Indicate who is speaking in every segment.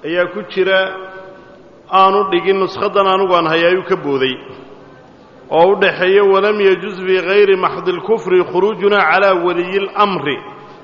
Speaker 1: ayaa ku jira aanu dhigin nushadan anugu aan hay ayuu ka booday oo u dhaxeeya walam yajuz fii hayri maxdi اlkufri khuruujuna calaa waliyi اlamri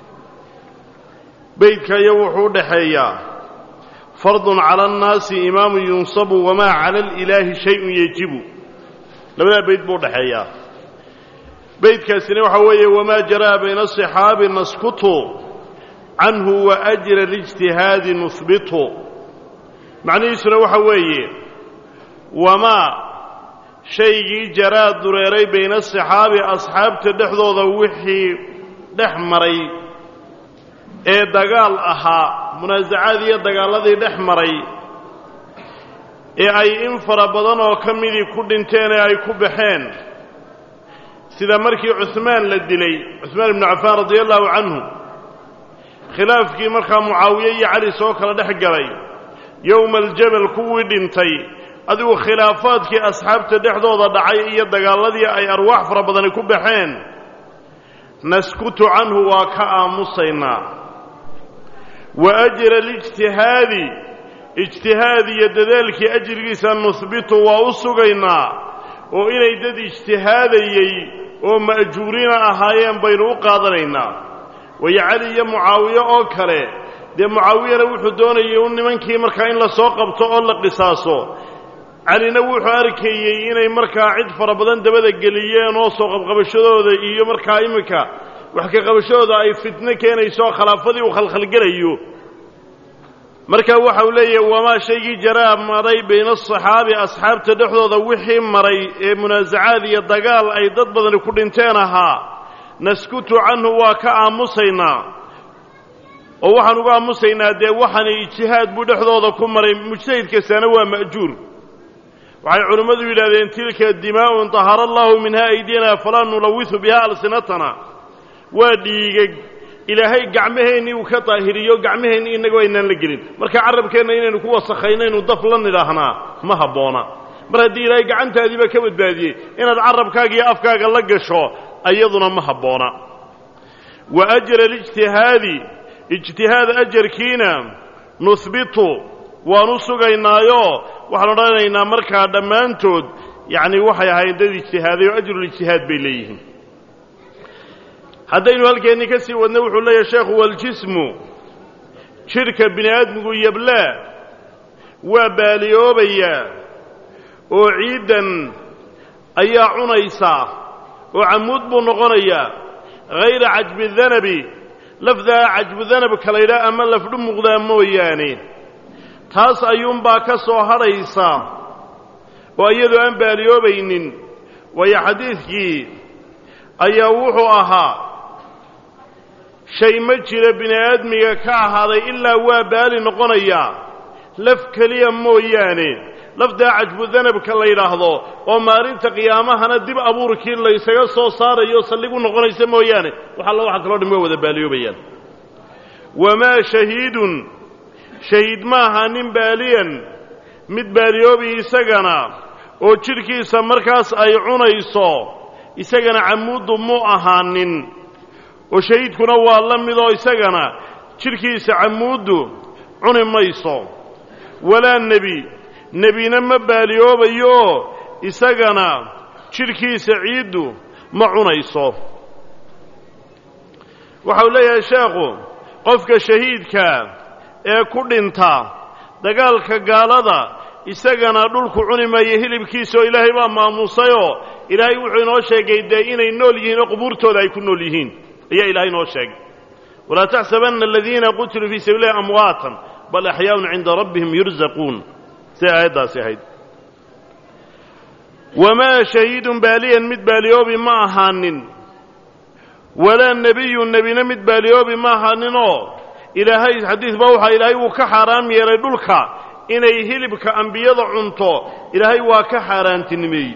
Speaker 1: beydka iyo wuxuu u dhaxeeyaa fardun cala annaasi imaamu yunsabu wamaa cala alilaahi shayun yejibu labadaa beyd buu udhaxeeyaa beydkaasina waxaa weeye wamaa jaraa bayna aصixaabi naskutu canhu waajra اlijtihaadi nuhbitu macnihiisuna waxa weeye wamaa shaygii jaraa dureeray bayna aصixaabi asxaabta dhexdooda wixii dhex maray ee dagaal ahaa munaasacaad iyo dagaalladii dhex maray ee ay in fara badan oo ka midii ku dhinteen ee ay ku baxeen sida markii cuhmaan la dilay cuhmaan ibnu cafaan radia allahu canhu khilaafkii markaa mucaawiye iyo cali soo kala dhex galay yowma aljabal kuwii dhintay adigu khilaafaadkii asxaabta dhexdooda dhacay iyo dagaalladii ay arwaax fara badani ku baxeen naskutu canhu waa ka aamusaynaa wa ajra alijtihaadi ijtihaad iyo dadaalkii ajrigiisa nuhbitu waa u sugaynaa oo inay dad ijtihaadayey oo ma'juuriina ahaayeen baynu u qaadanaynaa wayo cali iyo mucaawiye oo kale dee mucaawiyana wuxuu doonayay un nimankii markaa in la soo qabto oo la qisaaso calina wuxuu arkayey inay markaa cid fara badan dabada geliyeen oo soo qabqabashadooda iyo markaa iminka wax ka qabashadooda ay fitno keenayso oo khilaafadii uu khalkhalgelayo marka waxa uu leeyahay wamaa shaygii jaraa maray bayna asaxaabi asxaabta dhexdooda wixii maray ee munaasacaad iyo dagaal ay dad badani ku dhinteen ahaa naskutu canhu waa ka aamusaynaa oo waxaan uga aamusaynaa dee waxani ijtihaad buu dhexdooda ku maray mujtahid kastaana waa ma'juur waxay culimmadu yidhahdeen tilka dimaa'un tahara allaahu minha aydina falaa nulawisu biha alsinatana waa dhiigag ilaahay gacmaheennii uu ka daahiriyo gacmaheennii innagoo aynaan la gelin marka carabkeenna inaynu ku wasakhayno inu daf la nidhaahnaa ma habboona mar haddii ilaahay gacantaadiiba ka badbaadiyey inaad carabkaaga iyo afkaaga la gasho ayaduna ma habboona wa ajra alijtihaadi ijtihaad ajarkiina nuhbitu waanu sugaynaayo waxaan odhanaynaa markaa dhammaantood yacni waxay ahaayeen dad ijtihaaday oo ajrulijtihaad bay leeyihiin haddaynu halkeennii ka sii wadna wuxuu leeyahay sheekhu waljismu jidhka bini aadmigu yablaa waa baaliyoobayaa oo ciiddan ayaa cunaysaa oo camuud buu noqonayaa hayra cajbi danabi lafdaa cajbu danabka laydhaah ama lafdhu muuqdaa mooyaane taas ayuunbaa ka soo hadhaysa oo iyadoo aan baaliyoobaynin waayo xadiidkii ayaa wuxuu ahaa shay ma jira bini aadmiga ka ahaaday ilaa waa baali noqonayaa laf keliya mooyaane lafdaa cajbu danabka la yidhaahdo oo maalinta qiyaamahana dib abuurkii laysaga soo saarayo saldhig u noqonaysa mooyaane wax alla waxa kaloo dham waa wada baaliyoobayaan wamaa shahiidun shahiid ma aha nin baaliyan mid baaliyoobi isagana oo jidhkiisa markaas ay cunayso isagana camuuddu mu ahaanin oo shahiidkuna waa la midoo isagana jidhkiisa camuuddu cuni mayso walaa nebi nebina ma baaliyoobayo isagana jidhkiisa ciiddu ma cunayso waxau leeyahay sheekhu qofka shahiidka ee ku dhinta dagaalka gaalada isagana dhulku cuni maayo hilibkiisaoo ilaahay baa maamuusayoo ilaahay wuxuu inoo sheegay dee inay nool yihiin oo qubuurtooda ay ku nool yihiin ayaa ilaahay inoo sheegay walaa taxsabanna aladiina qutiluu fii sabiili lahi amwaatan bal axyaaun cinda rabbihim yurzaquun siday aayaddaasi ahayd wamaa shahiidun baaliyan mid baaliyoobi ma ahaanin walaa nebiyun nebina mid baaliyoobi ma ahaaninoo ilaahay xadiis baa waxaa ilaahay wuu ka xaaraam yeelay dhulka inay hilibka ambiyada cunto ilaahay waa ka xaaraantinimeeyey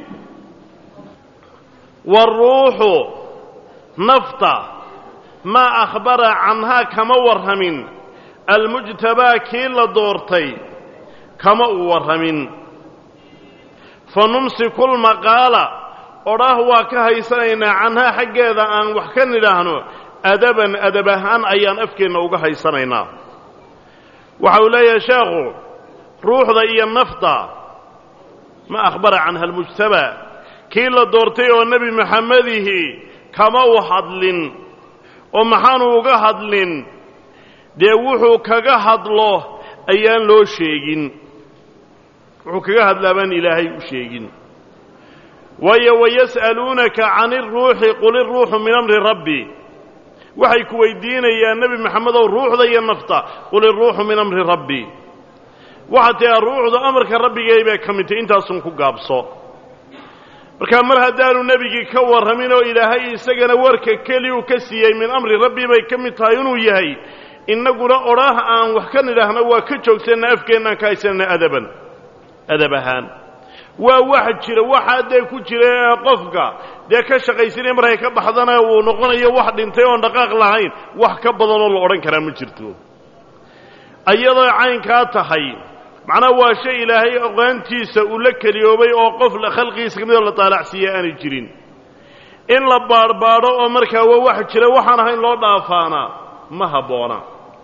Speaker 1: waaruuxu nafta maa akhbara canhaa kama warramin almujtabaa kii la doortay kama uu warramin fa numsiku lmaqaala odhaah waa ka haysanaynaa canhaa xaggeeda aan wax ka nidhaahno adaban adab ahaan ayaan afkeenna uga haysanaynaa waxa uu leeyahay sheekhu ruuxda iyo nafta ma akhbara canha almujtaba kii la doortay oo nebi maxamedihi kama u hadlin oo maxaanu uga hadlin dee wuxuu kaga hadlo ayaan loo sheegin wuxuu kaga hadlaa baan ilaahay u sheegin waayo wayas'aluunaka can iruuxi qul iruuxu min amri rabbi waxay ku weydiinayaan nebi maxamedow ruuxda iyo nafta qul iruuxu min amri rabbi waxaa tiaa ruuxdu amarka rabbigay bay ka mid tahy intaasun ku gaabso markaa mar haddaanu nebigii ka warramin oo ilaahay isagana warka keli uu ka siiyey min amri rabbi bay ka mid tahay inuu yahay innaguna odhaah aan wax ka nidhaahno waa ka joogsanna afkeennaan ka haysanana adaban adab ahaan waa wax jira waxaa dee ku jira qofka dee ka shaqaysanaya markay ka baxdana uu noqonayo wax dhintay oon dhaqaaq lahayn wax ka badanoo la odhan karaa ma jirto ayadoo caynkaa tahay macnaha waa shay ilaahay oqaantiisa uu la keliyoobay oo qof khalqigiisa ka midoo la taalacsiiya aanay jirin in la baadhbaadho oo markaa waa wax jira waxaan ahayn loo dhaafaana ma habboona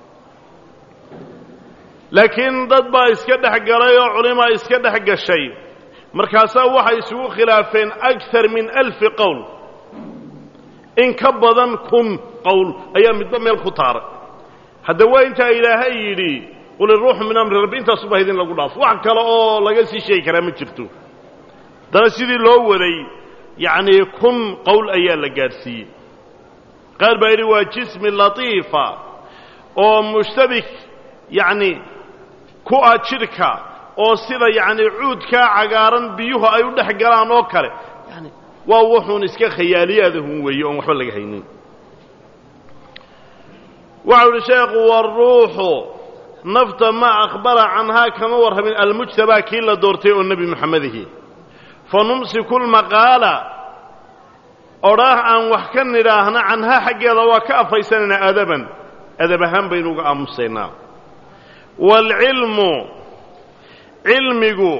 Speaker 1: laakiin dad baa iska dhex galay oo culimaa iska dhex gashay markaasaa waxay isugu khilaafeen akar min alfi qowl in ka badan kun qowl ayaa midba meel ku taaray hadda waa intaa ilaahay yidhi qul iruuxu min amri rabbi intaasuba idin lagu dhaafo wax kale oo laga sii sheegi karaa ma jirto haddana sidii loo waday yacnii kun qowl ayaa la gaadhsiiyey qaar baa yidhi waa jismi latiifa oo mushtabik yacni ku ah jidhka oo sida yacni cuudkaa cagaaran biyuhu ay u dhex galaan oo kale yani waa wuxuun iska khayaaliyaadahun weeye oon waxba laga haynin waxau uhi sheekhu waruuxu nafta ma akhbara canhaa kama warramin almujtabaa kii la doortay oo nebi moxamedihi fa numsiku lmaqaala odhaah aan wax ka nidhaahna canhaa xaggeeda waa ka afaysanaynaa adaban adab ahaan baynu uga aamusaynaa waalcilmu cilmigu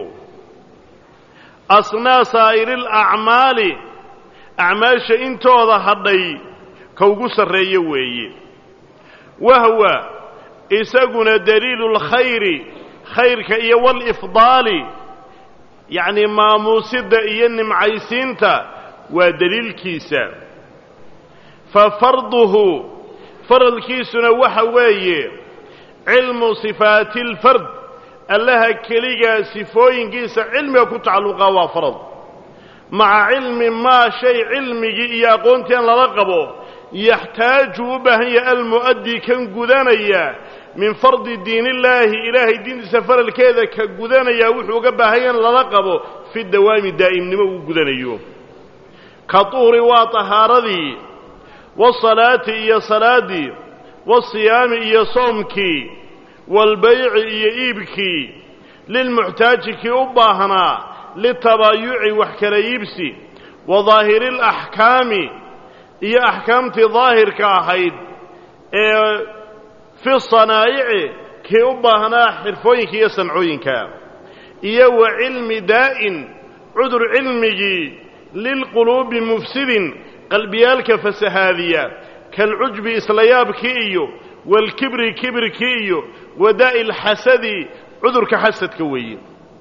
Speaker 1: asnaa saa'iri alacmaali acmaasha intooda hadhay ka ugu sarreeyo weeye wahwa isaguna daliilu lkhayri khayrka iyo walifdaali yacnii maamuusidda iyo nimcaysiinta waa deliilkiisa fa farduhu faradkiisuna waxa weeye cilmu sifaati alfard allaha keligaa sifooyinkiisa cilmiga ku tacalluqaa waa farad maca cilmi maa shay cilmigii iyo aqoontii aan lala qabo yaxtaaju u baahan yahay almu'addi kan gudanaya min fardi diinillaahi ilaahay diintiisa faralkeeda ka gudanayaa wuxuu uga baahan yahay in lala qabo fi dawaami daa'imnimo uu gudanayo ka tuhri waa tahaaradii wasalaati iyo salaaddii wasiyaami iyo soomkii waalbayci iyo iibkii lilmuxtaaji kii u baahnaa litabaayuci wax kala iibsi wa daahiri alaxkaami iyo axkaamtii daahirka ahayd ee fi sanaa'ici kii u baahnaa xirfooyinka iyo sancooyinka iyo wa cilmi daa'in cudur cilmigii lilquluubi mufsidin qalbiyaalka fasahaadiya kalcujbi islayaabkii iyo waalkibri kibirkii iyo wadaa'i alxasadi cudurka xasadka weeye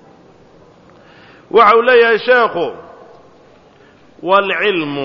Speaker 1: waxa uu leeyahay sheekhu waalcilmu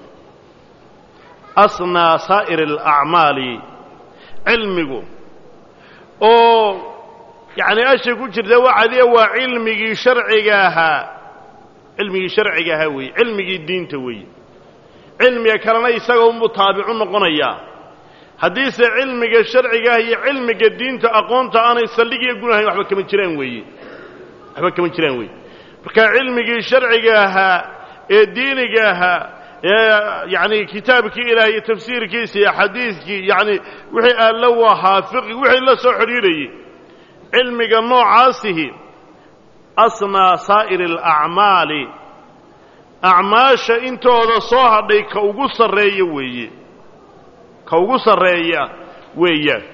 Speaker 1: asnaa saa'ir alacmaali cilmigu oo yacni asha ku jirta waxadiya waa cilmigii sharciga ahaa cilmigii sharciga ahaa weeye cilmigii diinta weeye cilmiga kalena isaga unbuu taabicu noqonayaa haddiise cilmiga sharcigaah iyo cilmiga diinta aqoonta aanay saldhigiyo gunahayn waxba kama jiraan weeye waxba kama jiraan weeye marka cilmigii sharciga ahaa ee diiniga ahaa ee yacni kitaabkii ilaah iyo tafsiirkiisa iyo xadiidkii yacni wixii alla u ahaa fiqi wixii la soo xidhiidhayey cilmiga noocaasihi asnaa saa'iri alacmaali acmaasha intooda soo hadhay ka ugu sarreeya weeye ka ugu sarreeya weeyaan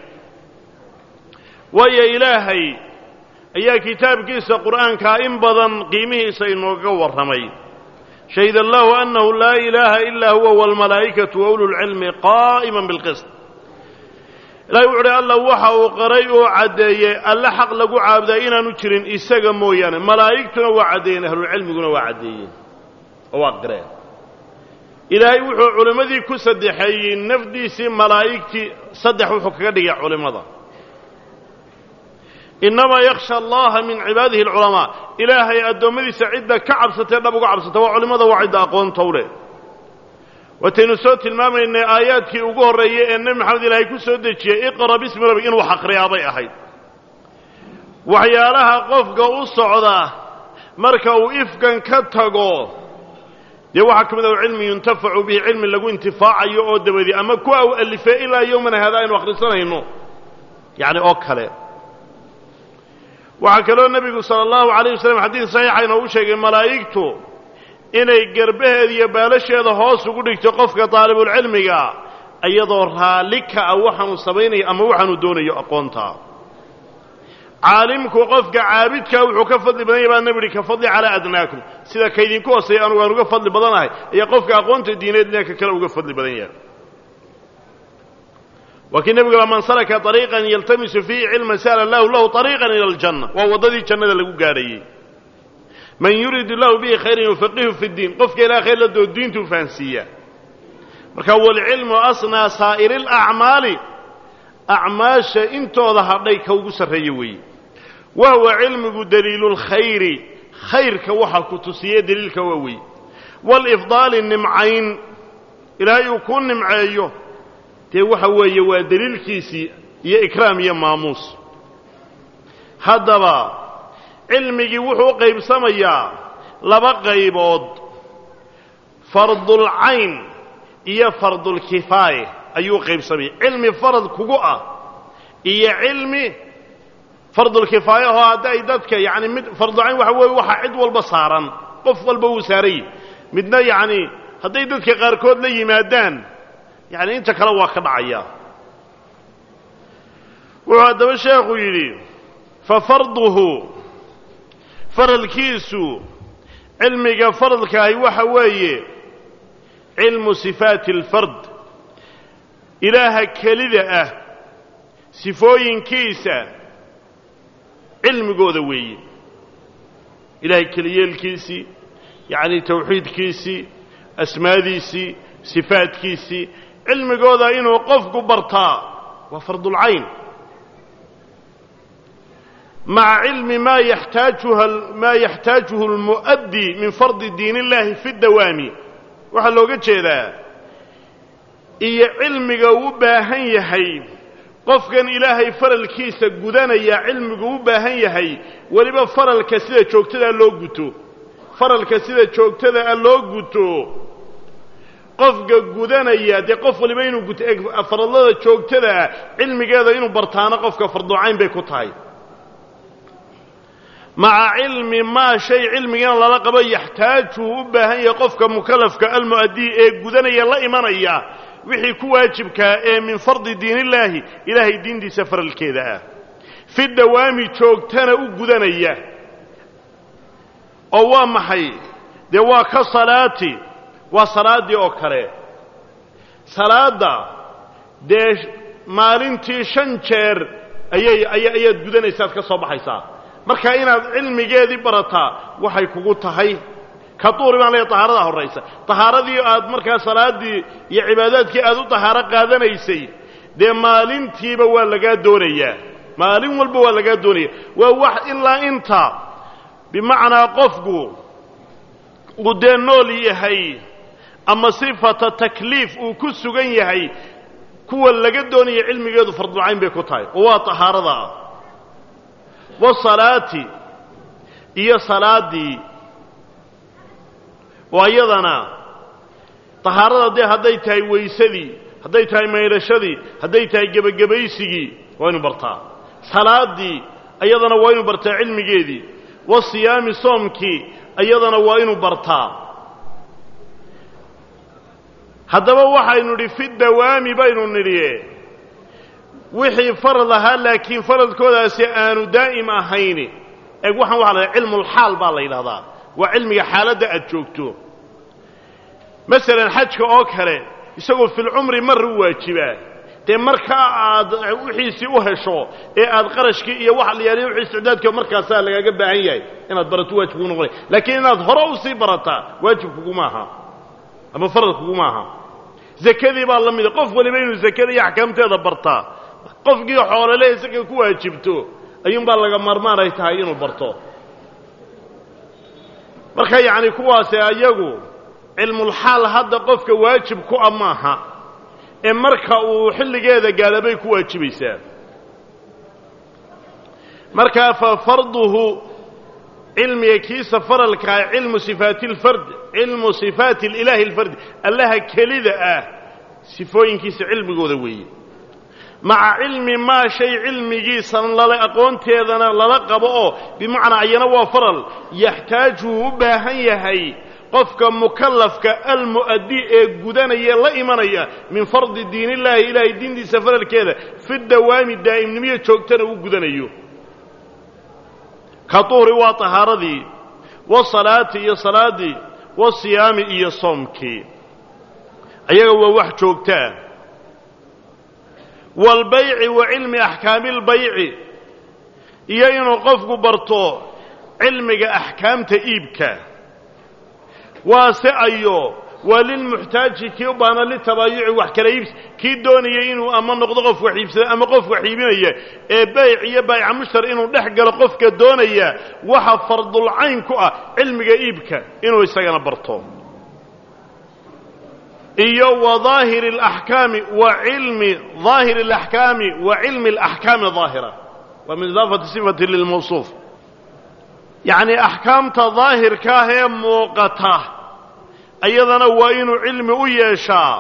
Speaker 1: waayo ilaahay ayaa kitaabkiisa qur'aankaa in badan qiimihiisa inooga warramay shahid allahu annahu laa ilaaha ilaa huwa waalmalaa'ikatu wa ululcilmi qaa'iman bilqist ilahay wuxu uhi alla waxa uu qaray oo caddeeyey alle xaq lagu caabudaa inaanu jirin isaga mooyaane malaa'igtuna waa caddeeyeen ahlulcilmiguna waa caddeeyeen oo waa qireen ilaahay wuxuu culimmadii ku saddexeeyey nafdiisii malaa'igtii saddex wuxuu kaga dhigay culimmada innamaa yakhsha allaha min cibaadihi alculamaa ilaahay addoommadiisa cidda ka cabsatee dhab uga cabsata waa culimmada waa cidda aqoonta u leh wataynu soo tilmaamaynay aayaadkii ugu horreeyey ee nebi maxamed ilaahay ku soo dejiyey iqra bismi rabbi inuu xaqriyaabay ahayd waxyaalaha qofka u socda marka uu ifkan ka tago dee waxaa ka mid ah cilmi yuntafacu bihi cilmi lagu intifaacayo oo dabadi ama kuwa u alifee ilaa yowmana hada aynu akhrisanayno yacni oo kale waxaa kaloo nebigu sala allahu alayh wasalam xadiid saxiixa inoogu sheegay malaa'igtu inay garbaheeda iyo baalasheeda hoos ugu dhigto qofka daalibulcilmiga iyadoo raalli ka ah waxaanu samaynayo ama waxaanu doonayo aqoonta caalimku qofka caabidkaa wuxuu ka fadli badan yahy baa nebi uhi ka fadli calaa adnaakum sida kaydinku hooseeya anugu aan uga fadli badanahay ayaa qofka aqoonta diineed ninka kale uga fadli badan yahay waa kii nebigu man salaka ariiqan yaltamisu fiihi cilman sa'ala allahu lahu ariiqan ila aljanna waa waddadii jannada lagu gaadhayey man yuriid lahu bihi khayran yufaqihu fi ddiin qofka ilaha khayr la doo diintuu fahansiiya marka walcilmu asnaa saa'iri alacmaali acmaasha intooda hadhay ka ugu sarreeya weeye wa huwa cilmigu daliilu lkhayri khayrka waxa ku tusiye daliilka waa weeye waalifdaali nimcayn ilaahay uu kuu nimceeyo dee waxa weeye waa daliilkiisii iyo ikraam iyo maamuus haddaba cilmigii wuxuu u qaybsamayaa laba qaybood fardulcayn iyo fardulkifaaya ayuu qaybsamaya cilmi farad kugu ah iyo cilmi fardulkifaaya oo hadda ay dadka yacni mid farducayn waxa weeye waxaa cid walba saaran qof walba wuu saarayy midna yacni hadday dadka qaarkood la yimaadaan yacni inta kale waa ka dhacaya wuxuu haddaba sheekhu yidhi fa farduhu faradkiisu cilmiga faradkaahi waxa weeye cilmu sifaati alfard ilaaha kelida ah sifooyinkiisa cilmigooda weeye ilaahay keliyeelkiisii yacni tawxiidkiisii asmaadiisii sifaadkiisii cilmigooda inuu qofku bartaa waa fardulcayn maca cilmi maa yaxtaajuha maa yaxtaajuhu almu'addi min fardi diin illahi fi dawaami waxaa looga jeedaa iyo cilmiga uu u baahan yahay qofkan ilaahay faralkiisa gudanaya cilmigu u baahan yahay weliba faralka sida joogtadaa loo guto faralka sida joogtadaa loo guto qofka gudanaya dee qof waliba inuu guto faradlada joogtadaa cilmigeeda inuu bartaano qofka farducayn bay ku tahay maca cilmi maa shay cilmigana lala qabo yaxtaajuhu u baahan yahay qofka mukalafka almu'adii ee gudanaya la imanaya wixii ku waajibkaa ee min fardi diinillaahi ilaahay diintiisa faralkeeda ah fi dawaami joogtana u gudanaya oo waa maxay dee waa ka salaati waa salaaddii oo kale salaadda dee maalintii shan jeer ayay aya ayaad gudanaysaad ka soo baxaysaa marka inaad cilmigeedii barataa waxay kugu tahay ka duuri baan leeya tahaaradaa horraysa tahaaradii aad markaa salaaddii iyo cibaadaadkii aad u tahaaro qaadanaysay dee maalintiiba waa lagaa doonayaa maalin walba waa lagaa doonaya waa wax ilaa inta bimacnaa qofku uu dee nool yahay ama sifata takliif uu ku sugan yahay kuwa laga doonaya cilmigeedu fardulcayn bay ku tahay oo waa tahaaradaa wasalaati iyo salaaddii oo iyadana tahaarada dee hadday tahay weysadii hadday tahay maydhashadii hadday tahay gebagabaysigii waa inu bartaa salaaddii iyadana waa inu bartaa cilmigeedii wasiyaami soomkii iyadana waa inu bartaa haddaba waxaynu nidhi fi dawaami baynu nidhi wixii farad ahaa laakiin faradkoodaasi aanu daa'im ahayn eeg waxaan waxa la cilmulxaal baa la yidhahdaa waa cilmiga xaaladda aad joogto masalan xajka oo kale isagoo filcumri marru waajibaa dee markaa aad wixiisii u hesho ee aad qarashkii iyo wax layaaliya wixii isticdaadka markaasaa lagaaga baahan yahay inaad barato waajib kugu noqonay laakiin inaad hore usii barataa waajib kuguma aha ama farad kuguma aha zakadii baa la mida qof waliba inuu zakada iyo axkaamteeda bartaa qofkii xoolele isaga ku waajibto ayuunbaa laga maarmaan ay tahay inuu barto marka yacni kuwaasi ayagu cilmulxaal hadda qofka waajib ku a maaha ee marka uu xilligeeda gaadha bay ku waajibaysaa markaa fa farduhu cilmiga kiisa faralkaa cilmu sifaati lfard cilmu sifaati ilaahi alfardi allaha kelida ah sifooyinkiisa cilmigooda weeye maca cilmi maa shay cilmigiisa lala aqoonteedana lala qabo oo bimacnaa ayana waa faral yaxtaajuhu u baahan yahay qofka mukallafka almu'addi ee gudanaya la imanaya min fardi diinillaahi ilaahay diintiisa faralkeeda fi dawaami daa'imnimiyo joogtana uu gudanayo ka duhri waa tahaaradii wasalaati iyo salaaddii wasiyaami iyo soomkii ayaga waa wax joogtaa waalbayci wa cilmi axkaami albayci iyo inuu qofku barto cilmiga axkaamta iibka waase ayo waa lilmuxtaaji kii u baahna litabaayuci wax kala iibs kii doonaya inuu ama noqdo qof wax iibsada ama qof wax iibinaya ee bayc iyo bayca mushtar inuu dhex galo qofka doonaya waxa fardulcayn ku ah cilmiga iibka inuu isagana barto iyo wa daahiri alaxkaami wa cilmi daahiri alaxkaami wa cilmi alaxkaami daahira waa min idaafati sifati lilmawsuuf yacni axkaamta daahirka ah ee muuqata ayadana waa inuu cilmi u yeeshaa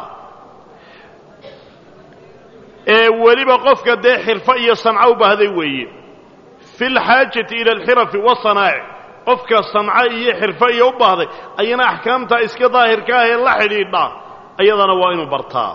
Speaker 1: ee weliba qofka dee xirfo iyo sanco u baahday weeye fi lxaajati ila alxirafi wasanaa'ic qofka sanco iyo xirfo iyo u baahday ayana axkaamta iska daahirka ah ee la xidhiidha ayadana waa inuu bartaa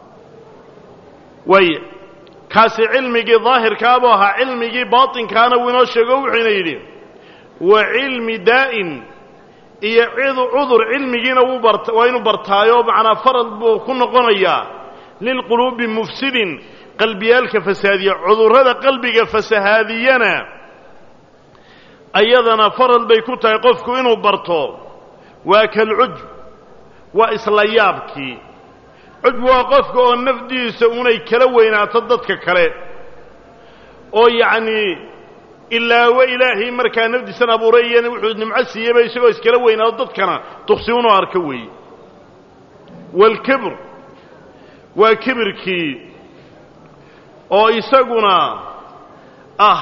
Speaker 1: waay kaasi cilmigii daahirkaabuu ahaa cilmigii baatinkaana wuu inoo sheego wuxuuna yidhi wa cilmi daa'in iyo cudur cilmigiina wuu bart waa inuu bartaayo macnaa farad buu ku noqonayaa lilquluubi mufsidin qalbiyaalka fasaadiya cudurrada qalbiga fasahaadiyana ayadana farad bay ku tahay qofku inuu barto waa kalcujb waa isla yaabkii cujb waa qofka oo nafdiisa unay kala weynaato dadka kale oo yacnii ilaawo ilaahay markaa nafdiisan abuuray iyana wuxuu nimco siiyeyba isagoo iskala weynaado dadkana duqsi unoo arka weeye waalkibr waa kibirkii oo isaguna ah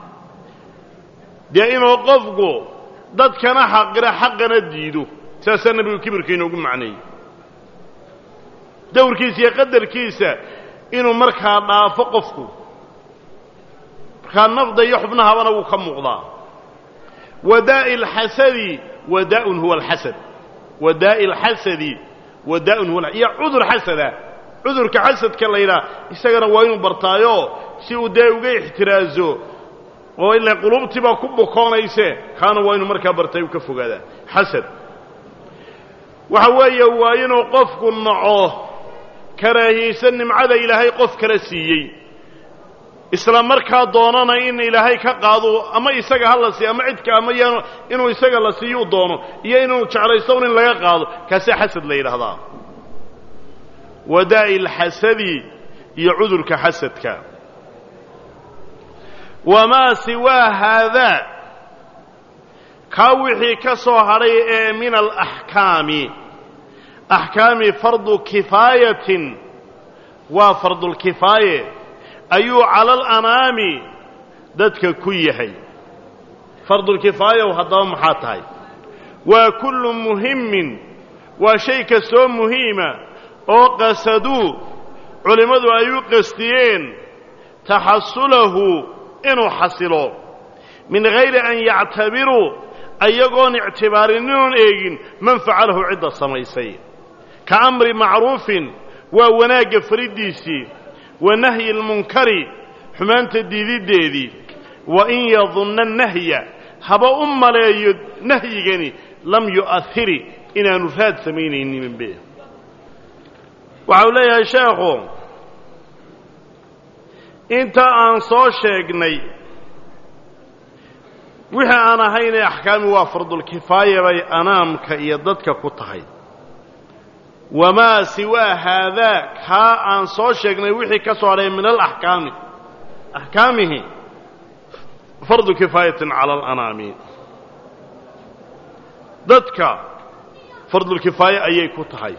Speaker 1: dee inuu qofku dadkana xaqira xaqana diido saasaa nebigu kibirka inoogu macneeyey dawrkiisa iyo qadarkiisa inuu markaa dhaafo qofku markaa nafda iyo xubnahabana wuu ka muuqdaa wadaa'i alxasadi wadaa'un huwa alxasad wadaa'i alxasadi wadaa'un huwa iyo cudur xasada cudurka xasadka la yidhaha isagana waa inuu bartaayo si uu dee uga ixtiraazo oo ila quluubtii baa ku bukoonayse kaana waa inuu markaa bartay u ka fogaadaa xasad waxa weeye waa inuu qofku naco karaahiyaysan nimcada ilaahay qof kala siiyey isla markaa doonana in ilaahay ka qaado ama isaga ha la siiyo ama cidka ama yaanu inuu isaga la siiyuu doono iyo inuu jeclaysto un in laga qaado kaasaa xasad la yidhaahdaa wadaa'i alxasadi iyo cudurka xasadka wamaa siwaa haadaa kaa wixii ka soo hadhay ee min alaxkaami axkaami fardu kifaayatin waa fardulkifaaye ayuu cala alanaami dadka ku yahay fardulkifaayaw haddaba maxaa tahay waa kullu muhimmin waa shay kastoo muhiima oo qasaduu culimmadu ay u qastiyeen taxasulahu inuu xasilo min hayri an yactabiruu ayagoon ictibaarinin eegin man facalahu cidda samaysay ka amri macruufin waa wanaagga fariddiisii wa nahyi almunkari xumaanta diididdeedii wa in yadunna nahya haba u maleeyo nahyigani lam yu'ahiri inaanu raad samaynayninbe waxa uu leeyahay sheekhu inta aan soo sheegnay wixii aan ahaynee axkaami waa fardulkifaaya bay anaamka iyo dadka ku tahay wamaa siwaa haadaa kaa aan soo sheegnay wixii ka soo hadhay min alaxkaami axkaamihi fardu kifaayatin cala alanaami dadka fardulkifaaye ayay ku tahay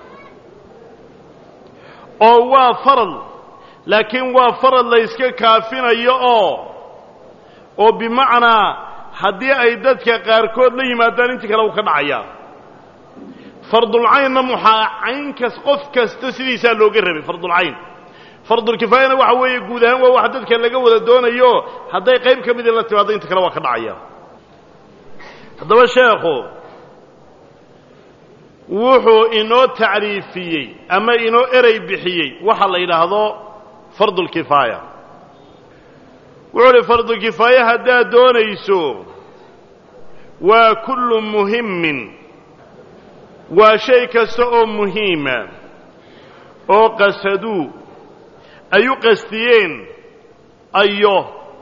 Speaker 1: oo waa farad laakiin waa farad la yska kaafinayo oo oo bimacnaa haddii ay dadka qaarkood la yimaadaan intii kale uu ka dhacayaa fardulcaynna muxaa caynkas qof kasta sidiisaa looga rabay fardulcayn fardulkifaayana waxa weeye guud ahaan waa wax dadka laga wada doonayo hadday qayb ka midii la timaado inta kale waa ka dhacaya haddaba sheekhu wuxuu inoo tacriifiyey ama inoo erey bixiyey waxa la yidhaahdo fardulkifaaya wuxuu uhi fardulkifaaya haddaad doonayso waa kullu muhimmin waa shay kasta oo muhiima oo qasaduu ay u qastiyeen ayo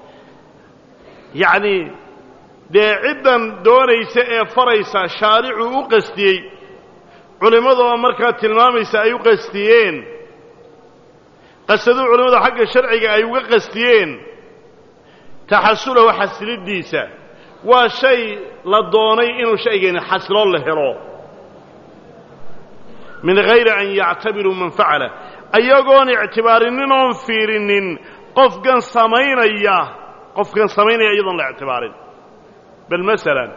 Speaker 1: yacnii dee ciddan doonaysa ee faraysa shaaricuu u qastiyey culimmadu oo markaa tilmaamaysa ay u qastiyeen qasaduu culimmadu xagga sharciga ay uga qastiyeen taxasulahu xasiliddiisa waa shay la doonay inuu shaygani xasiloo la helo min hayri an yactabiruu man facala ayagoon ictibaarinin oon fiirinin qofkan samaynaya qofkan samaynaya iyadoon la ictibaarin bal masalan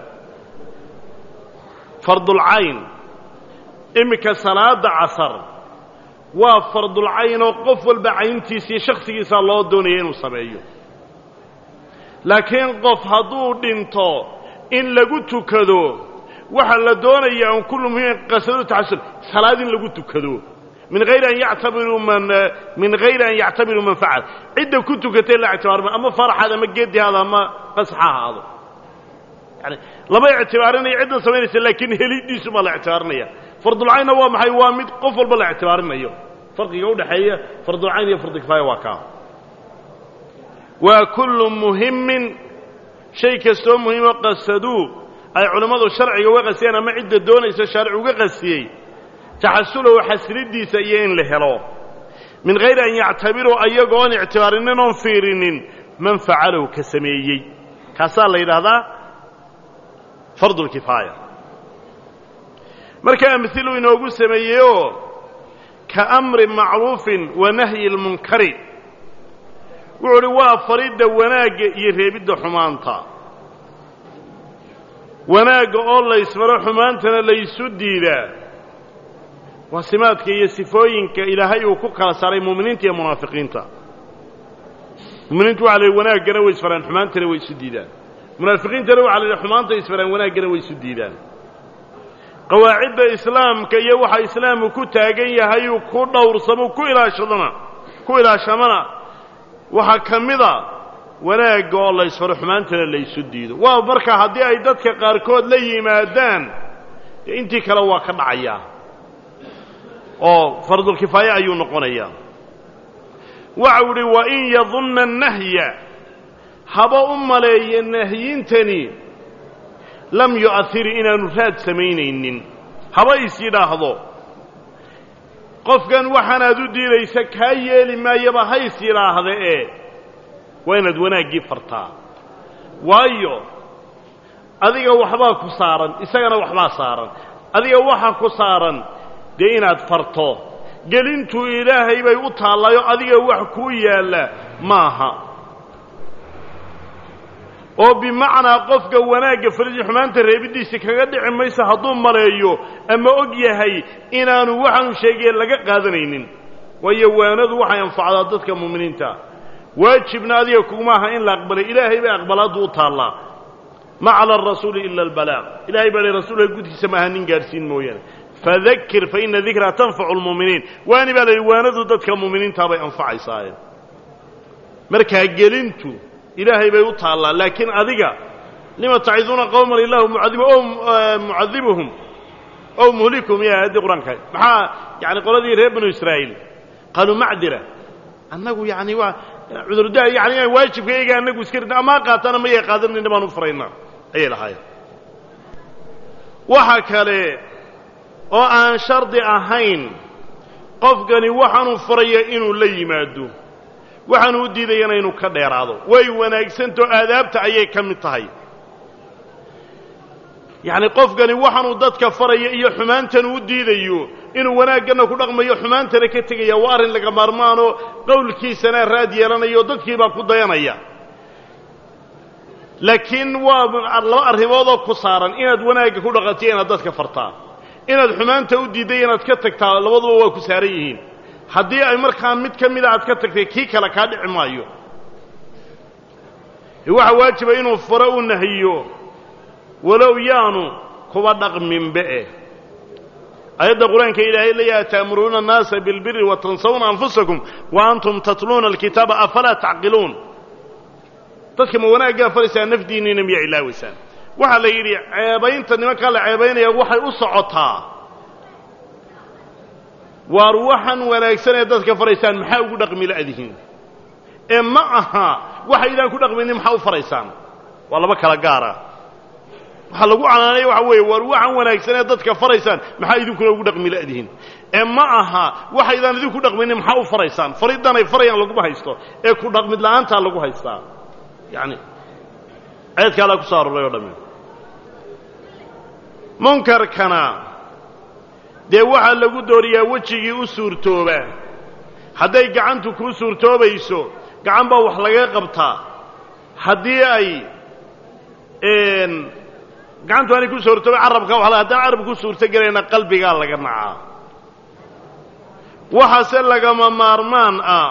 Speaker 1: fardulcayn iminka salaada casar waa fardulcayn oo qof walba cayntiisa iyo shakhsigiisaa loo doonaya inuu sameeyo laakiin qof hadduu dhinto in lagu tukado waxaa la doonayaa an kullu muhimin qasadu taxasul salaad in lagu tukado min hayri an yactabiruu man min hayri an yactabiruu man facal cidda ku tukatay la ictibaarma ama faraxaad ama geedi haado ama qasxa ahaado yani lama ictibaarinaya cidda samaynaysa laakiin helidiisu baa la ictibaarinaya fardulcaynna waa maxay waa mid qof walba la ictibaarinayo farqiga udhaxeeya fardulcayn iyo fardukifaaya waa kaa waa kullu muhimin shay kastoo muhimo qasaduu ay culammadu sharciga uga qastiyeen ama cidda doonaysa shaaric uga qastiyey taxasulahu xasilidiisa iyo in la helo min hayri an yactabiruu ayagoon ictibaarinin oon fiirinin man facalahu ka sameeyey kaasaa la yidhaahdaa fardulkifaaya marka amhilu inoogu sameeyeyoo ka amri macruufin wa nahyi lmunkari wuxuu uhi waa faridda wanaagga iyo reebidda xumaanta wanaagga oo laysfaro xumaantana laysu diidaa waa simaadka iyo sifooyinka ilaahay uu ku kala saaray mu'miniinta iyo munaafiqiinta muminiintu waxa la yidhi wanaaggana way isfaraan xumaantana way isu diidaan munaafiqiintana waxa la yidhi xumaanta isfaraan wanaaggana way isu diidaan qawaacidda islaamka iyo waxa islaamku ku taagan yahayuu ku dhowrsamo ku ilaashadana ku ilaashamana waxaa ka mida wanaagga oo la ysfaro xumaantana laysu diido waa marka haddii ay dadka qaarkood la yimaadaan dee intii kale waa ka dhacayaa oo fardulkifaaya ayuu noqonayaa waxau idhi wa in yadunna annahya haba u maleeya nahyintani lam yu'ahiri inaanu raad samaynaynin haba is yidhaahdo qofkan waxaanaad u diidaysa kaa yeeli maayaba ha is yidhaahda ee waa inaad wanaaggii fartaa waayo adiga waxbaa ku saaran isagana waxbaa saaran adiga waxa ku saaran dee inaad farto gelintuu ilaahay bay u taallayo adiga wax kuu yaalla maaha oo bimacnaa qofka wanaagga fariji xumaanta reebiddiisa kaga dhici maysa hadduu maleeyo ama og yahay inaanu waxaanu sheegaya laga qaadanaynin waayo waanadu waxay anfacdaa dadka mu'miniinta waajibna adiga kuguma aha in la aqbalay ilaahay bay aqbalaaddu u taallaa ma cala arasuuli ila albalaaq ilahay baa lay rasuulka gudkiisa maaha nin gaadhsiin mooyaane fadakir fa ina dikraa tanfacu lmu'miniin waani baa la yidhi waanadu dadka mu'miniintaa bay anfacaysaaye markaa gelintu ilaahay bay u taallaa laakiin adiga lima taciduuna qowman illahu mucadib o mucadibuhum ow muhlikum ya aayaddii qur-aanka maxaa yani qoladii reer banu israa'iil qaaluu macdira annagu yani waa cudurdaa yani inaan waajibka iyaga anagu iska ridna amaa qaatana mayay qaadanayna baan u furaynaa ayay lahaayeen waxa kale oo aan shardi ahayn qofkani waxaanuu furaya inuu la yimaado waxaanu u diidayana inuu ka dheeraado way wanaagsantao aadaabta ayay ka mid tahay yacni qofkani waxaanuu dadka faraya iyo xumaantan u diidayo inuu wanaagganna ku dhaqmayo xumaantana ka tegaya waa arrin laga maarmaanoo qowlkiisana raad yeelanaya oo dadkiibaa ku dayanaya laakiin waa laba arrimoodoo ku saaran inaad wanaagga ku dhaqantiyo inaad dadka fartaa inaad xumaanta u diidday inaad ka tagtaa labaduba waa ku saaran yihiin haddii ay markaa mid ka mida aad ka tagtay kii kale kaa dhici maayo waxa waajiba inuu faro u nahiyo walow yaanu kuba dhaqminbe eh aayadda qur-aanka ilaahay leeyaha ta'muruuna annaasa bilbiri wa tansawna anfusakum wa antum tatluuna alkitaaba afalaa tacqiluun dadka ma wanaaggaa faraysaa nafdiinniina miyaa ilaawaysaan waxaa la yidhi ceebaynta nimankaa la ceebaynaya waxay u socotaa waar waxaan wanaagsan ee dadka faraysaan maxaa ugu dhaqmi la'dihiin ee ma aha waxaydaan ku dhaqmaynin maxaa u faraysaan waa laba kala gaara waxaa lagu canaanaya waxa weeye waar waxaan wanaagsan ee dadka faraysaan maxaa idinkuna ugu dhaqmi la'dihiin ee ma aha waxaydaan idinku dhaqmaynin maxaa u faraysaan fariddan ay farayaan laguma haysto ee ku dhaqmid la'aantaa lagu haystaa yacni ceedkaa laa ku soo aroray o dhamme munkarkana dee waxaa lagu dooriyaa wejigii u suurtooba hadday gacantu kuu suurtoobayso gacan baa wax laga qabtaa haddii ay gacantu aanay ku suurtooba carabka wa haddaan carab ku suurto gelayna qalbigaa laga nacaa waxaase lagama maarmaan ah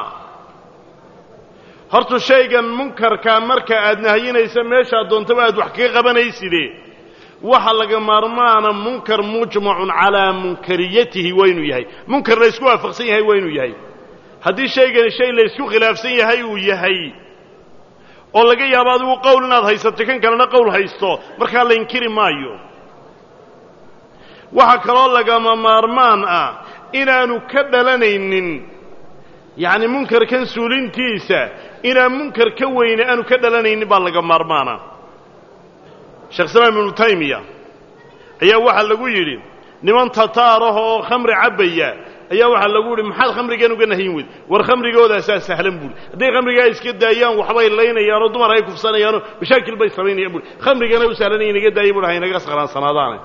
Speaker 1: horta shaygan munkarkaa marka aad nahyinaysa meeshaad doontaba aad wax kaga qabanayside waxa laga maarmaana munkar mujmacun calaa munkariyatihi waa inuu yahay munkar la ysku waafaqsan yahay waa inuu yahay haddii shaygani shay la ysku khilaafsan yahay uu yahay oo laga yaabo adigu qowl inaad haysato kan kalena qowl haysto markaa la inkiri maayo waxaa kaloo lagama maarmaan ah inaanu ka dhalanaynin yacni munkarkan suulintiisa inaan munkar ka weyne aanu ka dhalanaynin baa laga maarmaana sheekh islaam ibnu taymiya ayaa waxaa lagu yidhi niman tataaraha oo khamri cabbaya ayaa waxaa lagu yidhi maxaad khamrigan uga nahyin weyd war khamrigoodaasaa sahlan buuri hadday khamrigaa iska daayaan waxbay laynayaanoo dumar ay kufsanayaanoo mashaakil bay samaynayaan buuri khamrigana u sahlanaya inaga daaya buuhi haynaga saqraansanaadaane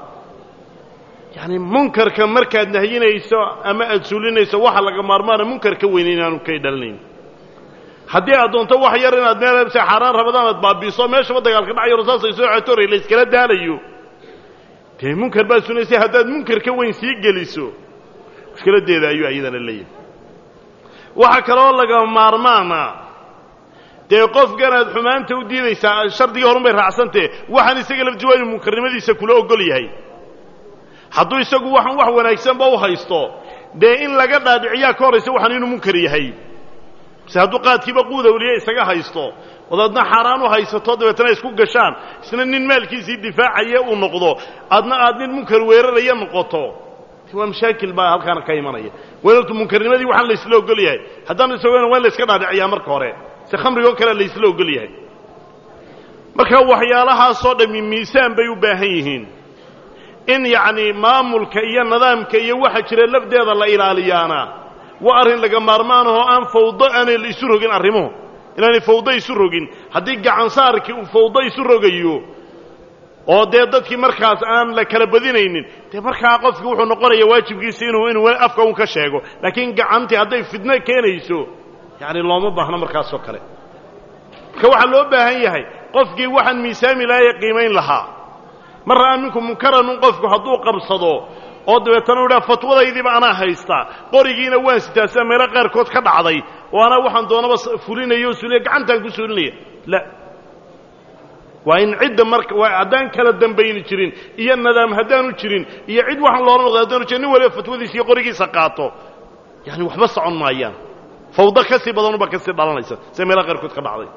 Speaker 1: yacni munkarka markaad nahyinayso ama aad suulinayso waxa laga maarmaana munkar ka weyne inaanu kay dhalanayn haddii aad doonto wax yar inaad meel se xaaraan rabadaan aad baabiiso meeshaba dagaalka dhacayo rasaasay soo cetoray la yskala daalayo dee munkar baad sunaysay haddaad munkar ka weyn sii geliso mushkiladeeda ayuu ayadana leeyahay waxaa kaloo laga maarmaana dee qofkanaad xumaanta u diidaysaa shardigii horun bay raacsantee waxaan isaga laftiwaa inuu munkarnimadiisa kula ogol yahay hadduu isagu waxaan wax wanaagsanba u haysto dee in laga dhaadhiciyaa ka horraysa waxaan inuu munkar yahay se hadduu qaadkiiba quudawliye isaga haysto odaadna xaaraan u haysato dabeetana isku gashaan isna nin maalkiisii difaacaya uu noqdo adna aad nin munkar weeraraya noqoto waa mashaakil baa halkaana ka imanaya weerartu munkarnimadii waxaan laysla ogol yahay haddaan isagona waa in layska dhaadhiciyaa marka hore se khamrigoo kale laysla ogol yahay marka waxyaalahaasoo dhammi miisaan bay u baahan yihiin in yacni maamulka iyo nidaamka iyo waxa jira lafdeeda la ilaaliyaana waa arrin laga maarmaanahoo aan fawdo aanay isu rogin arrimuhu inaanay fawdo isu rogin haddii gacansaarkii uu fawdo isu rogayo oo dee dadkii markaas aan la kala badinaynin dee markaa qofki wuxuu noqonaya waajibkiisa inuu inuu afka un ka sheego laakiin gacantii hadday fidno keenayso yacni looma baahno markaasoo kale marka waxaa loo baahan yahay qofkii waxaan miisaami lahaa ee qiimayn lahaa mar ra'aa minku munkaranun qofku hadduu qabsado oo dabeetana u idhaha fatwadaydiiba anaa haystaa qorigiina waan sitaa sida meelo qaarkood ka dhacday oo anaa waxaan doonaba fulinaya oo suuliya gacantaan ku suulinaya la waa in cidda marka waa haddaan kala dambayni jirin iyo nadaam haddaanu jirin iyo cid waxaan loola noqday haddaanu jirin nin waliba fatwadiisa iyo qorigiisa qaato yaani waxba socon maayaan fawdo ka sii badanuba ka sii dhalanaysa sida meelo qaarkood ka dhacday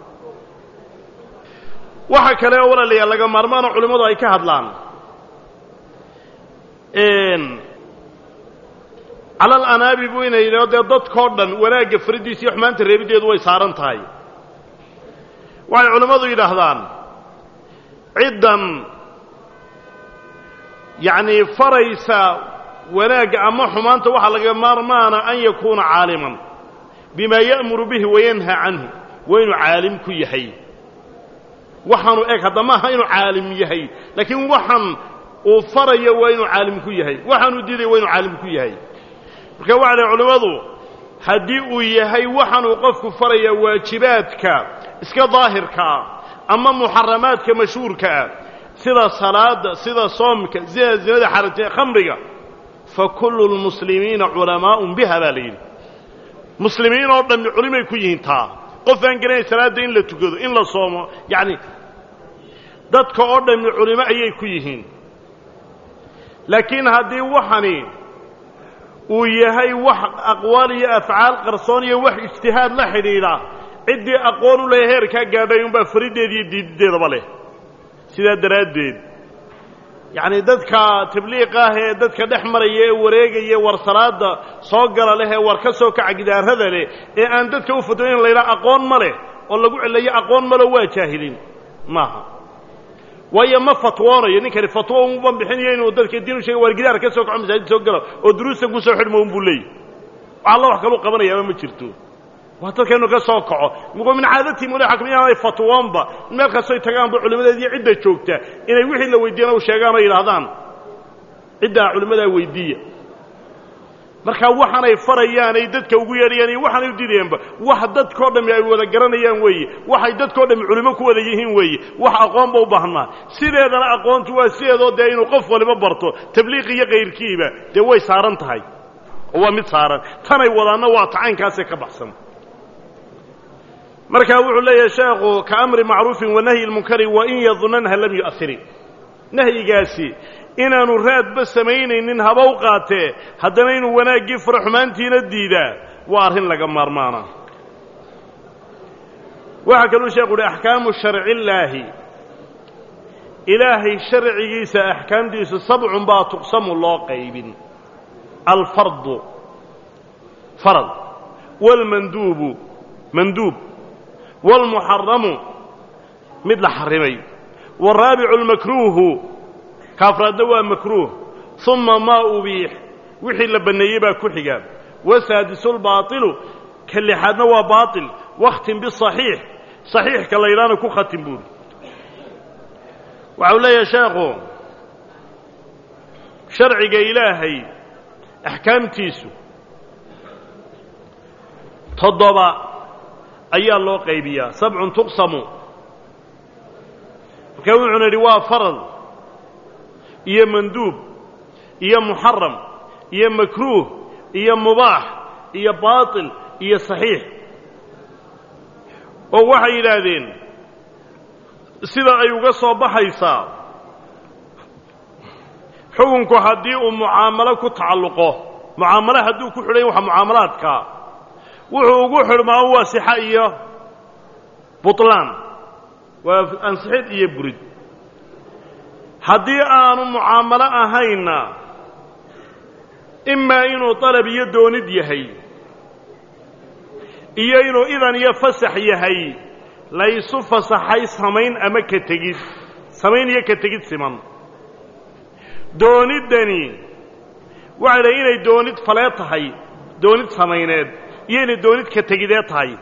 Speaker 1: waxa kale oo walaalayaal laga maarmaanoo culimmadu ay ka hadlaan cala alanaabi buu ina yidhao dee dadkao dhan wanaagga fariddiisa iyo xumaanta reebiddeedu way saaran tahay waxay culammadu yidhaahdaan ciddan yacnii faraysa wanaagga ama xumaanta waxaa laga maarmaana an yakuuna caaliman bimaa ya'muru bihi wayanha canhu waa inuu caalim ku yahay waxaanu eg hadda maaha inuu caalim yahay laakiin waxaan uu farayo waa inuu caalim ku yahay waxaanuu diidaya waa inuu caalim ku yahay marka waxa leh culimmadu haddii uu yahay waxaanuu qofku farayaa waajibaadka iska daahirkaa ama muxaramaadka mashhuurkaa sida salaada sida soomka sida zinada xarajee khamriga fa kullu lmuslimiina culamaa'un biha baa la yidhi muslimiin oo dhammi culimay ku yihiin taa qof aan garanayn salaadda in la tukado in la soomo yacni dadka oo dhammi culimo ayay ku yihiin laakiin haddii waxani uu yahay wax aqwaal iyo afcaal qarsoon iyo wax ijtihaad la xidhiidha ciddii aqoon u leh heerkaa gaadhay unbaa fariddeeda iyo diididdeedaba leh sidaa daraaddeed yacni dadka tabliiq ah ee dadka dhex maraya ee wareegaya war salaada soo gala leh ee war ka soo kaca gidaarada leh ee aan dadka u fatwo in laydhaha aqoon ma leh oo lagu celayo aqoon malo waa jaahilin maaha waayo ma fatwoonayo ninkani fatwo uma bixinayo inuu dadka diin u sheega waar gidaar ka soo kaco masaajid soo gala oo duruusta ku soo xidhmo unbuu leeyahy wax alla wax kaluu qabanayaaba ma jirto waa dadka inuu ka soo kaco muquu min caadatii mule xakim inaanay fatwoonba meel kastoy tagaanba culimmadeediiyo cidda joogta inay wixii la weydiiyana u sheegaan oo yidhaahdaan ciddaa culimmadaa weydiiya markaa waxaanay farayaan ay dadka ugu yeedhayaan iyo waxaanay u diidayaanba wax dadkao dhammi ay wada garanayaan weeye waxay dadkao dhammi culimo ku wada yihiin weeye wax aqoonba u baahan maa sideedana aqoontu waa sideedoo dee inuu qof waliba barto tabliiq iyo kayrkiiba dee way saaran tahay oo waa mid saaran tanay wadaanna waa tacaynkaasee ka baxsan markaa wuxuu leeyahay sheekhu ka amri macruufin wa nahyi lmunkari wa in yadunanha lam yu'ahirin nahyigaasi inaanu raadba samaynaynin haba u qaatee haddana inuu wanaaggii faro xumaantiina diidaa waa arrin laga maarmaana waxaa kaluu sheekhu uhi axkaamu sharcillaahi ilaahay sharcigiisa axkaamtiisu sabcun baa tuqsamu loo qaybin alfardu farad waalmanduubu manduub waalmuxaramu mid la xarrimay waaraabicu almakruuhu kaafraadna waa makruuh uma maa ubiix wixii la banneeyey baa ku xiga wasaadisu lbaailu ka lixaadna waa baail wakhtim bisaxiix saxiixka la yidhaahna ku khatim buuri waxa uu leeyahay sheekhu sharciga ilaahay axkaamtiisu toddoba ayaa loo qaybiyaa sabcun tuqsamu markaa wuxuuna yidhi waa farad iyo manduub iyo muxaram iyo makruuh iyo mubaax iyo baatil iyo saxiix oo waxay yidhaahdeen sida ay uga soo baxaysaa xukunku haddii uu mucaamalo ku tacalluqo mucaamalo hadduu ku xidhan waxa mucaamalaadka wuxuu ugu xidhmaa waa sixa iyo butlaan waa ansixid iyo burid haddii aanu mucaamalo ahaynna imaa inuu dalab iyo doonid yahay iyo inuu idan iyo fasax yahay laysu fasaxay samayn ama ka tegid samayn iyo ka tegid siman dooniddani waxay dhahay inay doonid falee tahay doonid samayneed iyo inay doonid ka tegidee tahay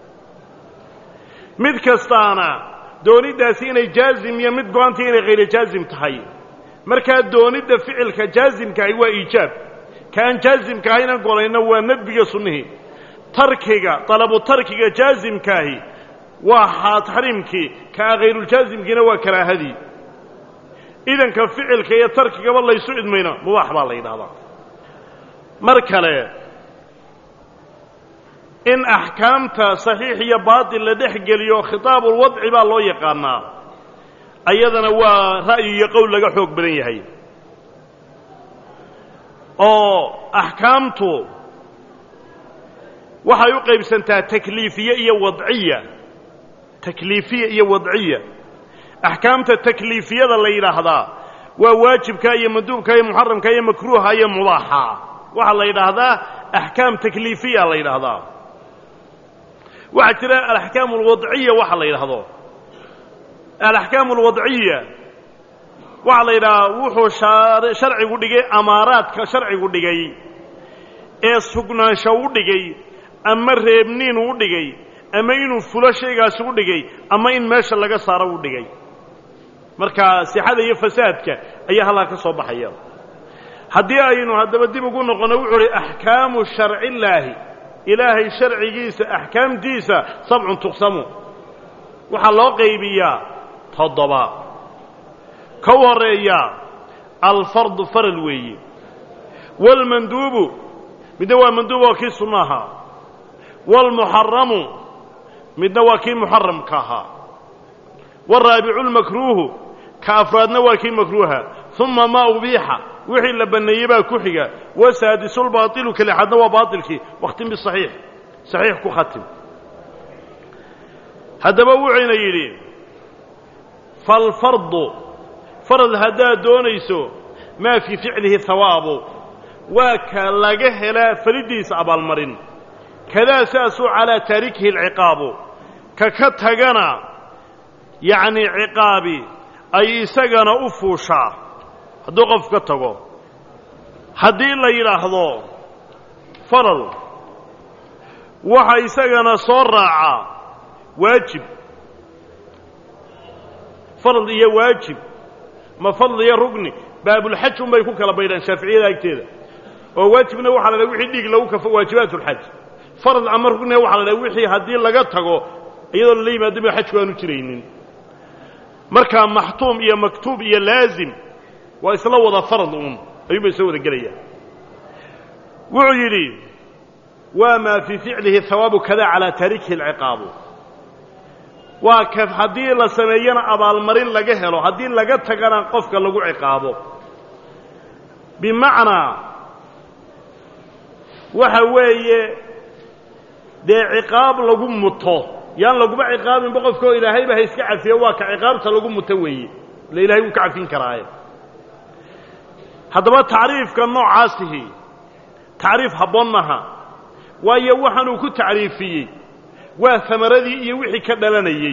Speaker 1: mid kastaana dooniddaasi inay jaazim iyo mid go-anta inay khayra jaazim tahay markaa doonidda ficilka jaazimkaahi waa iijaab ka aan jaazimka ahaynan golayna waa nadbiga sunnihii tarkiga dalabu tarkiga jaazimkaahi waa taxriimkii kaa khayruuljaazimkiina waa karaahadii idanka ficilka iyo tarkigaba laysu idmayna mubaax baa la yidhahdaa mar kale in axkaamta saxiix iyo baatil la dhex geliyo khitaabulwadci baa loo yaqaanaa ayadana waa ra'yi iyo qowl laga xoog badan yahay oo axkaamtu waxay u qaybsantaa takliifiye iyo wadciya takliifiya iyo wadciya axkaamta takliifiyada la yidhaahdaa waa waajibka iyo manduubka iyo muxaramka iyo makruuha iyo mubaaxa waxaa la yidhaahdaa axkaam takliifiya la yidhaahdaa waxaa jira alaxkaam alwadciya waxa la yidhaahdo alaxkaam alwadciya waxaa la yidhahaa wuxuu sharcigu dhigay amaaraadka sharcigu dhigay ee sugnaansho u dhigay ama reebniin u dhigay ama inuu fulo shaygaasi u dhigay ama in meesha laga saaro u dhigay marka sixada iyo fasaadka ayaa halkaa ka soo baxaya haddii aynu haddaba dib ugu noqonno wuxuu uhi axkaamu sharcillaahi ilaahay sharcigiisa axkaamtiisa sabcun tuqsamu waxaa loo qaybiyaa toddoba ka u horreeya alfardu faral weeye waalmanduubu midna waa manduub oo kii sunno ahaa waalmuxaramu midna waa kii muxaramka ahaa waalraabicu lmakruuhu ka afraadna waa kii makruuha uma maa ubiixa wixii la banneeyey baa ku xiga wasaadisulbaailu ka lixaadna waa baailkii wakhtim bisaxiix saxiix ku khatim haddaba wuxuyna yidhi falfardu farad haddaad doonayso maa fii ficlihi hawaabu waa ka laga helaa falidiisa abaalmarin kadaa saasuu calaa taarikihi alciqaabu ka ka tagana yacnii ciqaabi ay isagana u fuushaa hadduu qof ka tago haddii la yidhaahdo faral waxa isagana soo raacaa waajib farad iyo waajib ma fadl iyo rugni baabulxaj unbay ku kala baydhaan shaaficiyada agteeda oo waajibna waxaa la dhaha wixii dhiig lagu kafo waajibaat ulxaj farad ama rugniga waxa la dhaha wixii haddii laga tago iyadoo lala yimaado ba xajku aanu jiraynin markaa maxtuum iyo maktuub iyo laazim waa isla wada farad uun ayuunba isla wada gelayaan wuxuu yidhi waa maa fii ficlihi hawaabu kada calaa taarikihi alciqaabu waa ka haddii la sameeyana abaalmarin laga helo haddii laga tagana qofka lagu ciqaabo bimacnaa waxa weeye dee ciqaab lagu muto yaan laguma ciqaabinba qofkao ilaahayba ha iska cafiyo waa ka ciqaabta lagu muto weeye ila ilahay wuu ka cafin karaaye haddaba tacriifka noocaasihi tacriif habboon maha waayo waxaanuu ku tacriifiyey waa amaradii iyo wixii ka dhalanayey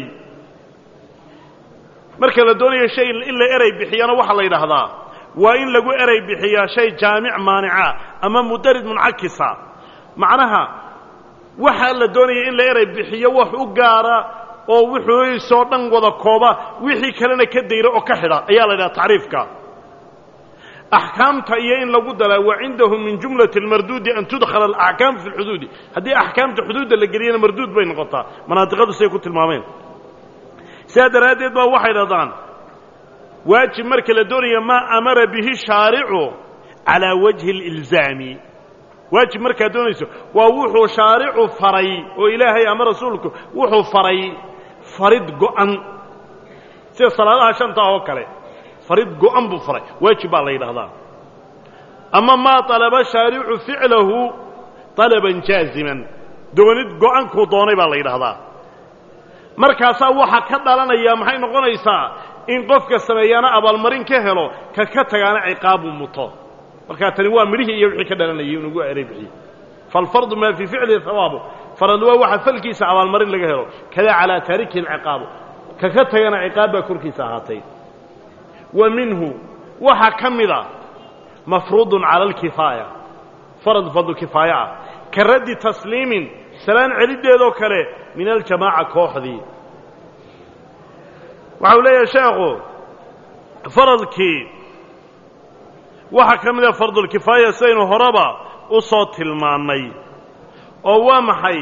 Speaker 1: marka la doonayo shay in la erey bixiyana waxaa la yidhaahdaa waa in lagu erey bixiyaa shay jaamic maanica ama mudarid muncakisa macnaha waxaa la doonaya in la erey bixiyo wax u gaara oo wuxuuisoo dhan wada kooba wixii kalena ka dayra oo ka xidha ayaa la yidhaha tacriifka axkaamta iyo in lagu dalaa wa cindahu min jumlati almarduudi an tudkhala alaxkaam fi lxuduudi haddii axkaamta xuduudda la geliyana marduud bay noqotaa manaadiqadu siday ku tilmaameen sidaa daraaddeed baa waxay dhahdaan waajib marka la doonaya maa amara bihi shaaricu calaa wajhi alilzaami waajib markaad doonayso waa wuxuu shaaricu faray oo ilaahay ama rasuulku wuxuu faray farid go'an sida salaadaha shantaa oo kale farid go'an buu faray waajib baa la yidhahdaa ama maa طalaba shaaricu ficlahu طalaban jaaziman doonid go'ankuu doonay baa la yidhahdaa markaasaa waxa ka dhalanaya maxay noqonaysaa in qofka sameeyaana abaalmarin ka helo ka ka tagaana ciqaabu muto markaa tani waa midhihii iyo wixii ka dhalanayay inugu eray bixiye falfardu maa fii ficlihi hawaabu farad waa waxa falkiisa abaalmarin laga helo kada calaa taarikihi alciqaabu ka ka tagana ciqaab baa korkiisa ahaatay wa minhu waxaa ka mida mafruudun cala alkifaaya farad fardu kifaaya ah ka raddi tasliimin salaan celiddeedoo kale min aljamaaca kooxdii waxau leeyahay sheekhu faradkii waxaa ka mida fardulkifaaya sidaynu horeba u soo tilmaannay oo waa maxay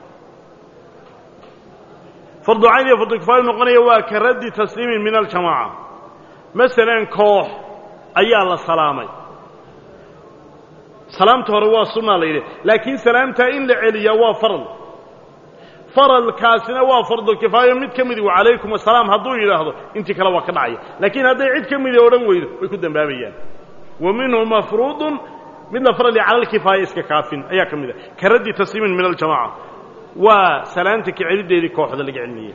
Speaker 1: fardu cayn iyo fardulkifaaya noqonaya waa ka raddi tasliimin min aljamaaca masalan koox ayaa la salaamay salaamta hore waa sunnaa la yidhi laakiin salaamtaa in la celiyaa waa faral faralkaasina waa fardulkifaayo mid ka midi wacalaykum asalaam hadduu yidhaahdo intii kale waa ka dhacaya laakiin hadday cid ka midi odhan weydo way ku dembaabayaan wa minhu mafruudun mid la farali cala alkifaaya iska kaafin ayaa ka mid a ka raddi tasliimin min aljamaca waa salaanta ka celiddeedii kooxda laga celinaya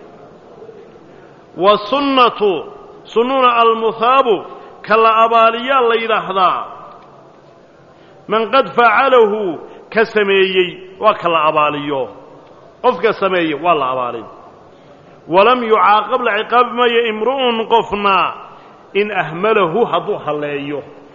Speaker 1: wasunnatu sunnuna almuhaabu ka la abaaliyaa la yidhaahdaa man qad facalahu ka sameeyey waa ka la abaaliyo qofka sameeye waa la abaalin walam yucaaqab la ciqaabi maayo imru'un qofna in ahmalahu hadduu halleeyo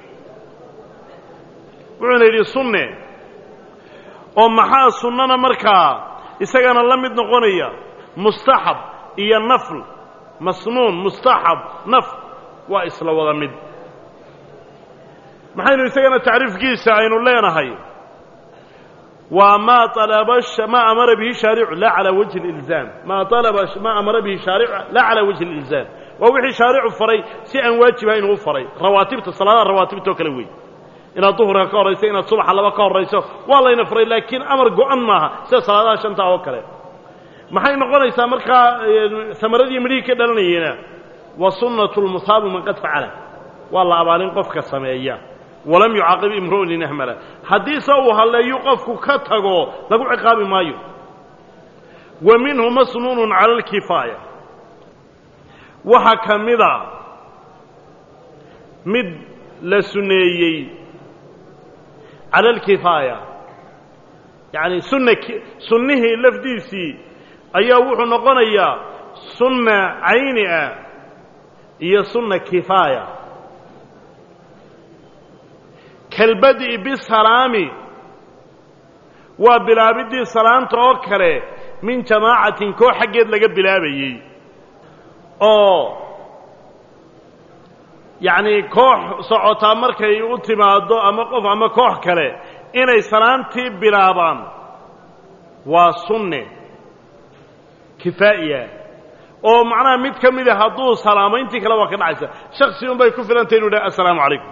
Speaker 1: wuxuuna yidhi sunne oo maxaa sunnana markaa isagana la mid noqonaya mustaxab iyo nafl masnuun mustaxab nafl waa isla wada mid maxaynu isagana tacriifkiisa aynu leenahay waa maa alaba maa amara bihi shaaricu laa calaa wajhi اlilzaam maa alaba maa amara bihi shaaricu laa calaa wajhi اlilzaam waa wixii shaaricu faray si aan waajibahayn uu faray rawaatibta salaadaha rawaatibta oo kale wey inaad duhurka ka horrayso inaad subaxa laba ka horrayso waa layna faray laakiin amar go-an maaha sida salaadaha shanta oo kale maxay noqonaysaa markaa amaradii midhihii ka dhalanayena wa sunnatu lmusaabi man qad facala waa la abaalin qofka sameeya walam yucaaqib imru'un in ahmala haddiise uu halleeyu qofku ka tago lagu ciqaabi maayo wa minhu masnuunun cala alkifaaya waxaa ka mida mid la sunneeyey cala alkifaaya yacani sunna sunnihii lafdiisii ayaa wuxuu noqonayaa sunna cayni ah iyo sunna kifaaya kalbadi'i bisalaami waa bilaabiddii salaanta oo kale min jamaacatin koox xaggeed laga bilaabayey oo yacnii koox socotaa markay u timaaddo ama qof ama koox kale inay salaantii bilaabaan waa sunne kifaa'iya oo macnaha mid ka mida hadduu salaamo intii kale waa ka dhacaysa shaksi un bay ku filantay inu dhaha assalaamu calaykum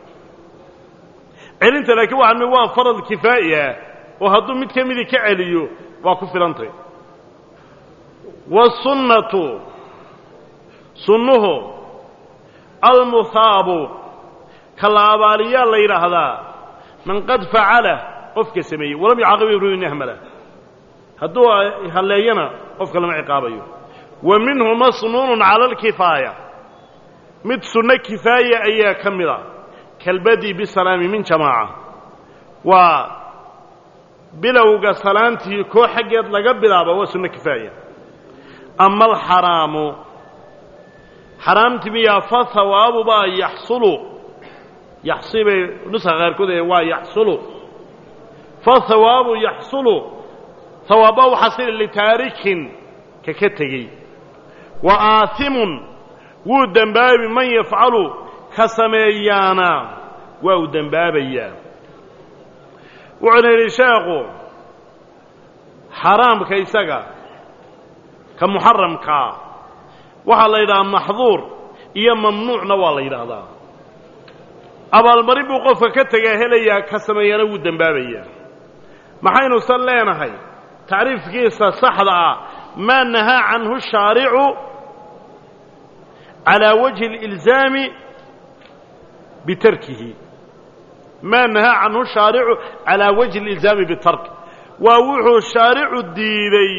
Speaker 1: celinta laakiin waa waa farad kifaa'i ah oo hadduu mid ka midii ka celiyo waa ku filantay wasunnatu sunnuhu almuhaabu ka la abaaliyaa la yidhaahdaa man qad facala qofka sameeyey walam yucaaqib imru'in ahmala hadduu halleeyana qofka lama ciqaabayo wa minhu masnuunun cala alkifaaya mid sunno kifaaya ayaa ka mid a kalbadi bisalaami min jamaaca waa bilowga salaantii koo xaggeed laga bilaaba waa sunno kifaaya ama alxaraamu xaraamti miyaa fa hawaabu baa yaxsulu yaxsibay nuska qaarkood ee waa yaxsulu fa hawaabu yaxsulu hawaabba u xasili litaarikin ka ka tegey wa aasimun wuu dembaabi man yafcalu ka sameeyaana waa uu dembaabayaa wuxuuna yidhi sheekhu xaraamka isaga ka muxaramkaa waxaa la yidhahaa maxduur iyo mamnuucna waa la yidhaahdaa abaalmarin buu qofka ka tegaa helayaa ka sameeyana wuu dembaabayaa maxaynusan leenahay tacriifkiisa saxda ah maa nahaa canhu shaaricu calaa wajhi اlilzaami bitarkihi maa nahaa canhu shaaricu calaa wajhi اlilzaami bitark waa wuxuu shaaricu diiday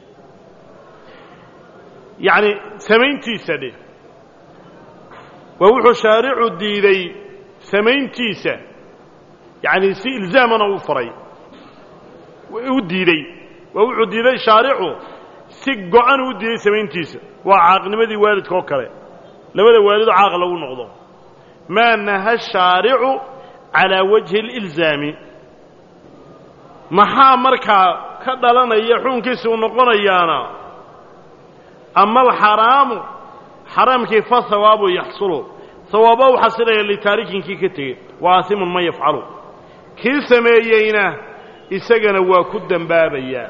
Speaker 1: yacni samayntiisa dheh waa wuxuu shaaricu diiday samayntiisa yacni si ilzaamana u faray u diidey waa wuxuu diiday shaaricu si go-an u diiday samayntiisa waa caaqnimadii waalidka oo kale labada waalidoo caaq lagu noqdo maa naha shaaricu calaa wajhi اlilzaami maxaa markaa ka dhalanaya xukunkiisa uu noqonayaana ama alxaraamu xaraamkii fa hawaabu yaxsulu hawaaba u xasilaya litaarikinkii ka tegey wa aasimun man yafcalu kii sameeyeyna isagana waa ku dembaabayaa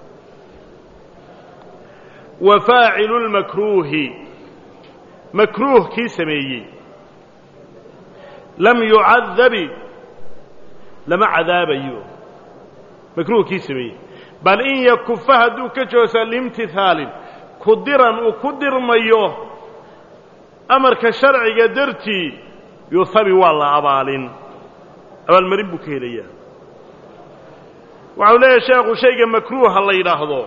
Speaker 1: wa faacilu lmakruuhi makruuh kii sameeyey lam yucadabi lama cadaabayo makruuh kii sameeyey bal in yakufa hadduu ka joosa liimtihaalin ku diran uu ku dirmayo amarka sharciga dartii yuhabi waa la abaalin abaalmarin buu ka helayaa waxau leeyahay sheekhu shayga makruuha la yidhaahdo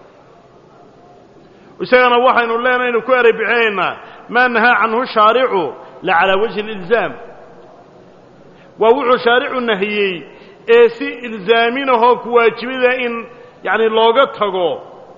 Speaker 1: isagana waxaynu leenaynu ku eray bixinaynaa maa nahaa canhu shaaricu la calaa wajhi اlilzaam waa wuxuu shaaricu nahiyey ee si ilzaaminahoo ku waajibida in yacni looga tago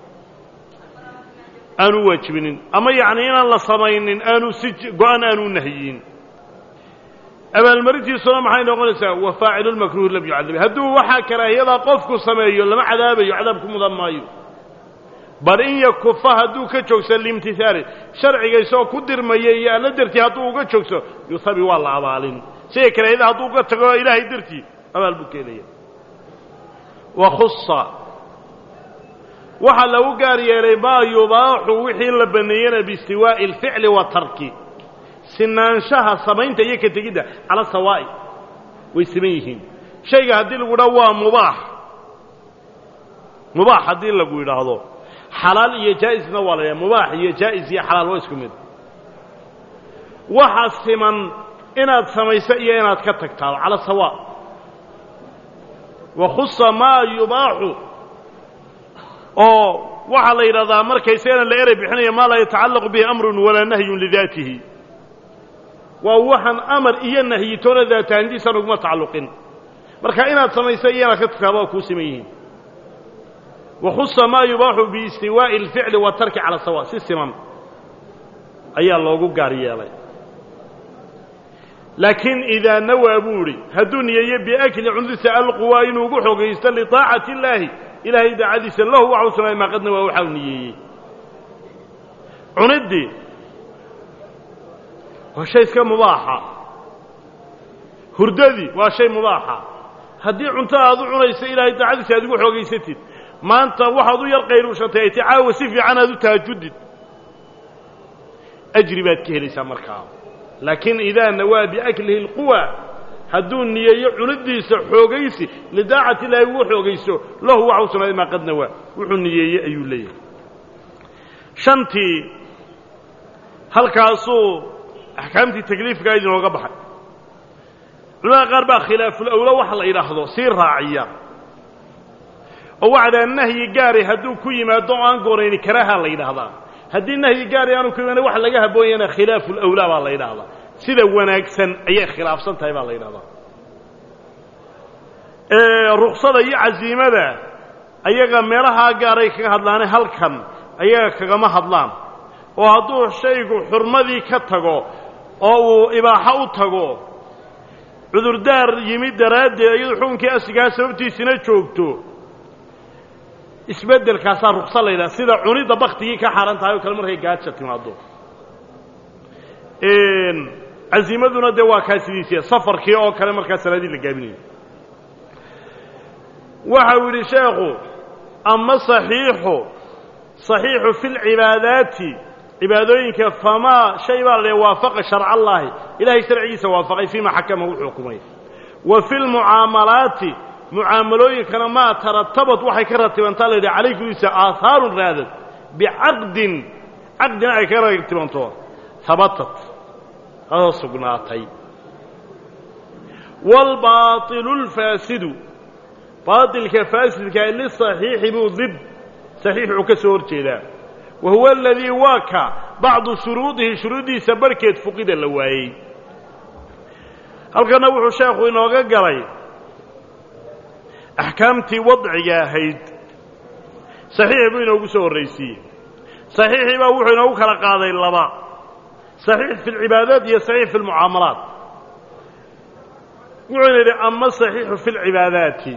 Speaker 1: aanu waajibinin ama yacni inaan la samaynin aanu si go-an aanu nahiyin abaalmarintiisuna maxay noqonaysaa wa faacilu lmakruuhi lam yucadab hadduu waxaa karaahiyadaa qofku sameeyo lama cadaabayo cadaab ku mudan maayo bal in yakufa hadduu ka joogso liimtihaali sharciga isagoo ku dirmaya iyo alla dartii hadduu uga joogso yuhabi waa la abaalin siga karaahiyada hadduu uga tago ilaahay dartii abaal buu keenaya wa khusa waxaa lagu gaar yeelay maa yubaaxu wixii la baneeyena biistiwaa'i alficli wa tarki sinaanshaha samaynta iyo ka tegidda cala sawaa'i way siman yihiin shayga haddii lagu idhaho waa mubaax mubaax haddii lagu yidhaahdo xalaal iyo jaa'isna waa la yidhaha mubaax iyo jaa'is iyo xalaal waa isku mid waxa siman inaad samayso iyo inaad ka tagtaado cala sawaa wa khusa maa yubaaxu oo waxaa la yidhahdaa markaysana la erey bixinaya maa laa yatacallaqu bihi amrun walaa nahyun lidaatihi waa waxaan amar iyo nahyi toona daatahandiisan uguma tacalluqin marka inaad samayso iyo inaad ka tagtaado waa kuu siman yihiin wa khusa maa yubaaxu biistiwaa'i alficli watarki cala sawa si siman ayaa loogu gaar yeelay laakiin idaa nawaa buu idhi hadduu niyeeyo biakli cundiisa alquwaa inuu ugu xogaysto liطaacati illaahi ilaahay daacadiisa lahu waxau sugnay maa qad nawaa waxau niyeeyey cuniddii waa shay iska mubaaxa hurdadii waa shay mubaaxa haddii cunto aad u cunayso ilaahay daacadiisa aad ugu xoogaysatid maanta waxaad u yar qayruushatay ay ti caawa si fiican aad u tahajudid ajri baad ka helaysaa markaa laakiin idaa nawaa biaklihi اlquwa hadduu niyeeyo cunidiisa xoogaysi lidaacati illaahi ugu xoogayso lahu waxau sugnaaday maa qad nawaa wuxuu niyeeyey ayuu leeyahay shantii halkaasuu axkaamtii takliifkaa idinooga baxay culamada qaar baa khilaafulawlo wax la yidhaahdo sii raaciya oo waxdaa nahyi gaari hadduu ku yimaado o aan goonayni karaaha la yidhaahdaa haddii nahyi gaari aanu ku yimaana wax laga haboonyana khilaafu lawlaa baa la yidhaahdaa sida wanaagsan ayay khilaafsan tahay baa la yidhahdaa ruksada iyo casiimada ayaga meelahaa gaaray kaga hadlaane halkan ayaga kagama hadlaan oo hadduu shaygu xurmadii ka tago oo uu ibaaxo u tago cudurdaar yimid daraaddeed iyadoo xukunkii asigaa sababtiisina joogto isbeddelkaasaa rukso la yidhaha sida cunidda baktigii ka xaaran tahay oo kale markay gaaja timaado casiimaduna dee waa kaa sidiisiya safarkii oo kale markaa salaadii la gaabinayo waxa uu yidhi sheekhu ama saxiixu saxiixu fi lcibaadaati cibaadooyinka famaa shay baa la leeya waafaqa sharca allaahi ilahay sharcigiisa waafaqay fiima xakama wuxuu xukumay wa fi lmucaamalaati mucaamalooyinkana maa taratabad waxay ka ratibantaa la yidhaha calayh gudiisa aahaarun raadad bicaqdin caqdina ay ka ratibanto habatat adoo sugnaatay waalbaailu lfaasidu baailka faasidka lisaxiixi buu dib saxiixuu ka soo hor jeedaa wa huwa aladii waa ka bacdu shuruudihi shuruuddiisa barhkeed fuqida la waayey halkanna wuxuu sheekhu inooga galay axkaamtii wadciga ahayd saxiix buu inoogu soo horraysiiyey saxiixii baa wuxuu inoogu kala qaaday laba saxiix fi lcibaadaat iyo saxiix fi lmucaamalaat wuxuuna yidhi ama saxiixu fi lcibaadaati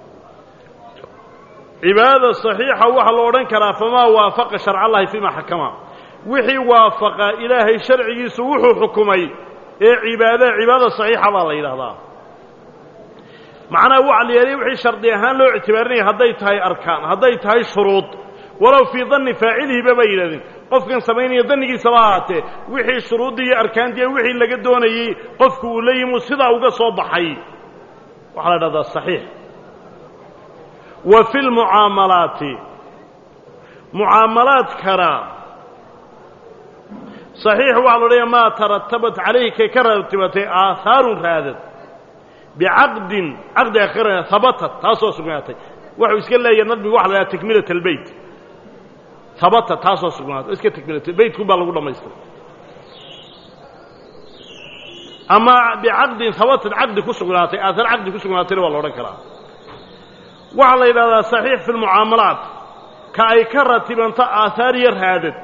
Speaker 1: cibaadada saxiixa waxaa la odhan karaa famaa waafaqa sharca allahi fiima xakama wixii waafaqa ilaahay sharcigiisu wuxuu xukumay ee cibaada cibaadada saxiixa baa la yidhahdaa macnaha waxa la yeelay wixii shardi ahaan loo ictibaarinaya hadday tahay arkaan hadday tahay shuruud walow fii danni faacilihiba bay yidhahdeen qofkan samaynaya dannigiisaba ahaatee wixii shuruuddii iyo arkaantii wixii laga doonayey qofku uu la yimuu sidaa uga soo baxay waxaa la dhahdaa saxiix wa fi lmucaamalaati mucaamalaadkana saxiix waxaa la odhaya maa taratabat calayhi kay ka ratibatay aahaarun raadad bicaqdin caqdi akhira habatat taasoo sugnaatay wuxuu iska leeyahay nadmigu waxa la dhaha takmilat albeyt habata taasoo sugnaatay iska takmilat beytkun baa lagu dhammaystiray ama bicaqdin habatad caqdi ku sugnaatay aahar caqdi ku sugnaatayna waa la odhan karaa waxaa la yidhahdaa saxiix fi lmucaamalaat ka ay ka ratibanto aahaar iyo raadad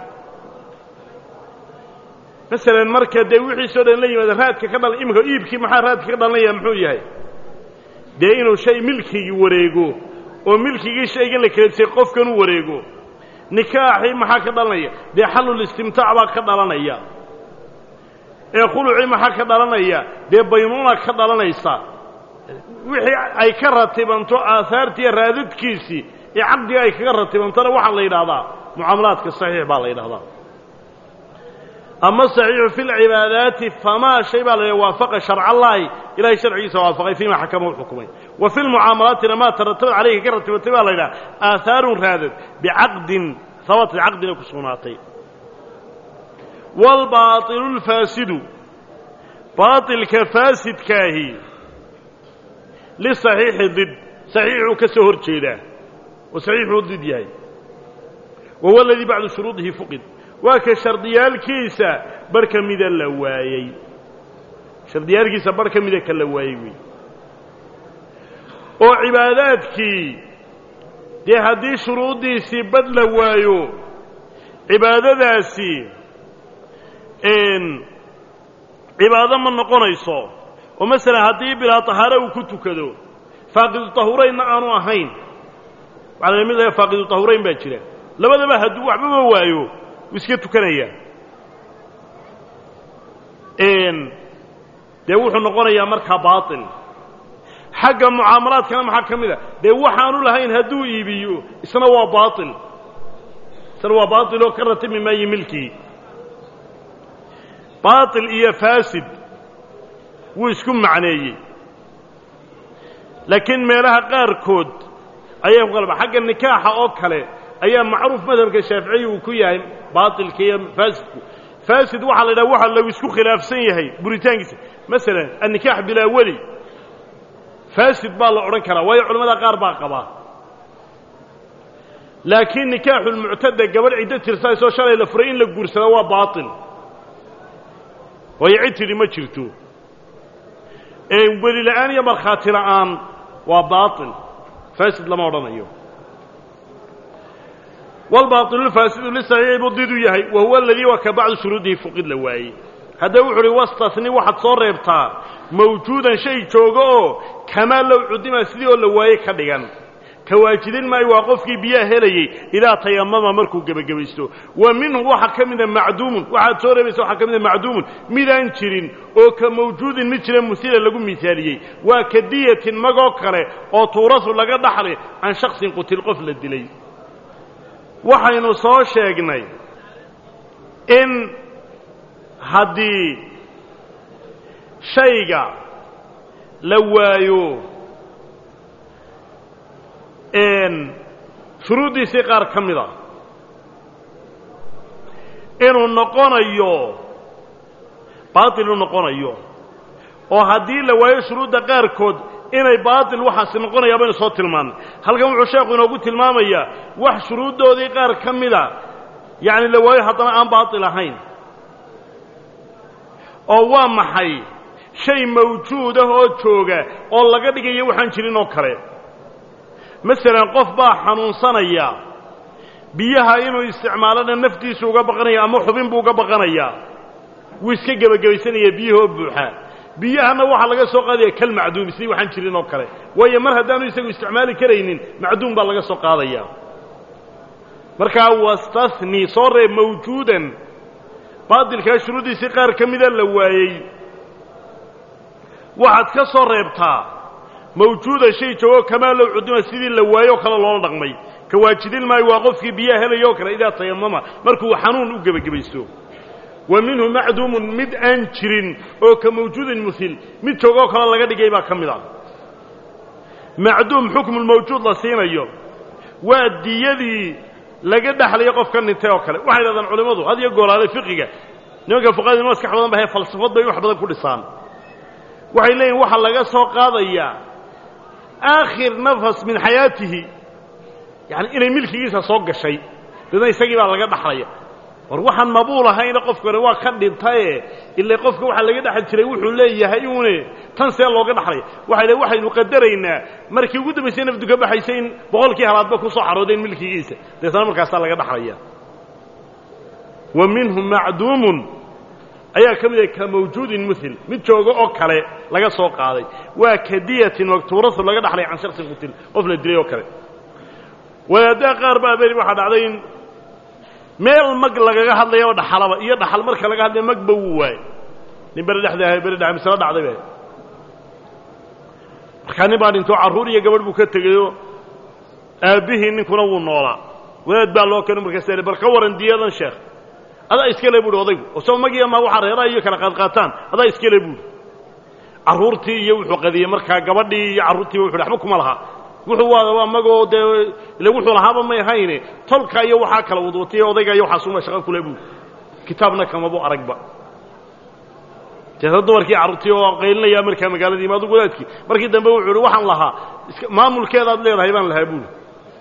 Speaker 1: masalan marka dee wixiisoo dhan la yimaada raadka ka dhala iminka iibkii maxaa raadka ka dhalanaya muxuu yahay dee inuu shay milkigii wareego oo milkigii shaygan la kaledsay qofkan u wareego nikaaxii maxaa ka dhalanaya dee xalulistimtaac baa ka dhalanaya ee khulucii maxaa ka dhalanaya dee baynuuna ka dhalanaysa wixii ay ka ratibanto aahaartiiyo raadadkiisii ee caqdiga ay kaga ratibantona waxaa la yidhahdaa mucaamalaadka saxiix baa la yidhahdaa ama saxiixu fi lcibaadaati famaa shay baa la yidhaha waafaqa sharca allaahi ilahay sharcigiisa waafaqay fiima xakama u xukumay wa fi lmucaamalaatina maa taratabad calayhi ka ratibantay baa la yidhaha aahaarun raadad bicaqdin habatad caqdina ku sugnaatay waalbaailu lfaasidu baailka faasidkaahi lisaxiixi did saxiixuu ka soo hor jeedaa oo saxiixuu did yahay wa huwa aladii bacdu shuruudihi fuqid waa ka shardiyaalkiisa bar ka mida la waayey shardiyaalkiisa bar ka mida ka la waayey wey oo cibaadaadkii dee haddii shuruuddiisii bad la waayo cibaadadaasi cibaado ma noqonayso oo masalan haddii bilaa tahaare uu ku tukado faaqidu tahuraynna aanu ahayn waxaa la mid faaqidu tahurayn baa jira labadaba hadduu waxbaba waayo wuu iska tukanayaa dee wuxuu noqonayaa markaa baatil xagga mucaamalaadkana maxaa ka mid a dee waxaanu lahayn hadduu iibiyo isna waa baatil isna waa baatil oo ka ratimi maayo milkii baatil iyo faasid wuu isku macneeyey laakiin meelaha qaarkood ayay ku qalba xagga nikaaxa oo kale ayaa macruuf madhabka shaaficiya uu ku yahay baatilka iyo faasidku faasid waxaa la yidhaha waxa lagu isku khilaafsan yahay buritaankiisa masalan annikaax bilaa weli faasid baa la odhan karaa waayo culamada qaar baa qabaa laakiin nikaaxulmuctada gabadh ciddo tirsaysoo shalay la furay in la guursada waa baatil waayo cid tidhi ma jirto weli la'aan iyo markhaati la'aan waa baatil faasid lama odhanayo waalbaailufaasidu lisaxiixi buu did u yahay wa huwa aladii waa ka bacdu shuruudihi fuqid la waayey haddaba wuxu uhi wastasni waxaad soo reebtaa mawjuudan shay jooga oo kamaa low cudima sidii oo la waaye ka dhigan ka waajidin maayo waa qofkii biyaha helayey idaa tayamama markuu gebagabaysto wa minhu waxaa ka mida macduumun waxaad soo reebaysa waxaa ka mida macduumun midaan jirin oo ka mawjuudin mid jira musila lagu misaaliyey waa ka diyatin magoo kale oo tuurasu laga dhaxli can shaksin qutil qof la dilay waxaynu soo sheegnay in haddii shayga la waayo shuruuddiisii qaar ka mid a inuu noqonayo baatil u noqonayo oo haddii la waayo shuruudda qaarkood inay baatil waxaasi noqonayaa baynu soo tilmaannay halkan wuxuu sheekhu inoogu tilmaamayaa wax shuruuddoodii qaar ka mida yacni la waayo haddana aan baatil ahayn oo waa maxay shay mawjuud ah oo jooga oo laga dhigayo waxaan jirin oo kale masalan qof baa xanuunsanaya biyaha inuu isticmaalona naftiisu uga baqanaya ama xubin buu uga baqanayaa wuu iska gebagabaysanayaa biyahoo buuxa biyahana waxaa laga soo qaadaya kal macduumi sidii waxaan jirin oo kale waayo mar haddaanu isagu isticmaali karaynin macduum baa laga soo qaadaya markaa wastahni soo reeb mawjuudan baatilkaa shuruuddiisii qaar ka mida la waayey waxaad ka soo reebtaa mawjuuda shay joogo kamaa low cudima sidii la waayo oo kale loola dhaqmay ka waajidin maayo waa qofkii biyaha helaya oo kale idaa tayamama markuu xanuun u gebagabaysto wa minhu macduumun mid aan jirin oo ka mawjuudin muhil mid joogoo kale laga dhigay baa ka mid ah macduum xukmulmawjuud la siinayo waa diyadii laga dhexlayo qofka dhintay oo kale waxay dhahdaan culimmadu had iyo goolaale fiqiga nimanka fuqahada ino maskax badan ba hae falsafad bay wax badan ku dhisaan waxay leeyihin waxaa laga soo qaadayaa aakhir nafas min xayaatihi yani inay milkigiisa soo gashay dadna isagii baa laga dhaxlaya war waxaan mabuul ahayna qofkani waa ka dhintaye ila qofka waxaa laga dhexli jiray wuxuu leeyahay une tan see looga dhaxlay waxay le waxaynu qadaraynaa markii ugu dambaysay nafdu ka baxaysay in boqolkii halaadba ku soo xaroodeen milkigiisa deetana markaasaa laga dhaxlaya wa minhum macduumun ayaa ka mid ah ka mawjuudin muhil mid jooga oo kale laga soo qaaday waa kadiyatin maktuuratu laga dhaxlay can shaksin qutil qof la dilay oo kale wadaaddaa qaar baa beri waxaa dhacday in meel mag lagaga hadlayaba dhaxalaba iyo dhaxal marka laga hadlaya magba wuu waayey nin beri dhexda ahay beri dhex mislo dhacday ba markaa nin baa dhintoo carruur iyo gabadh buu ka tegayoo aabbihii ninkuna wuu noolaa wadaad baa loo keeno markaas bal ka waran diyadan sheekh adaa iskale buuhi odaygu oo soo magiya ma waxaa reeraha iyo kala qaadqaataan adaa iskale buuhi carruurtii iyo wuxuu qadiyey markaa gabadhii iyo carruurtiiba wuxu waxba kuma laha wuxuu waa waa magoo dee ile wuxuu lahaaba may ahayne tolka iyo waxaa kala wadwatay odayga iyo waxaasuma shaqo kule buuhi kitaabna kamabu aragba deeta dumarkii carruurtii oo qaylinaya markaa magaaladii imaadu wadaadkii markii dambe wuxuu uhi waxaan lahaa maamulkeedaad leedahay baan lahaa buuhi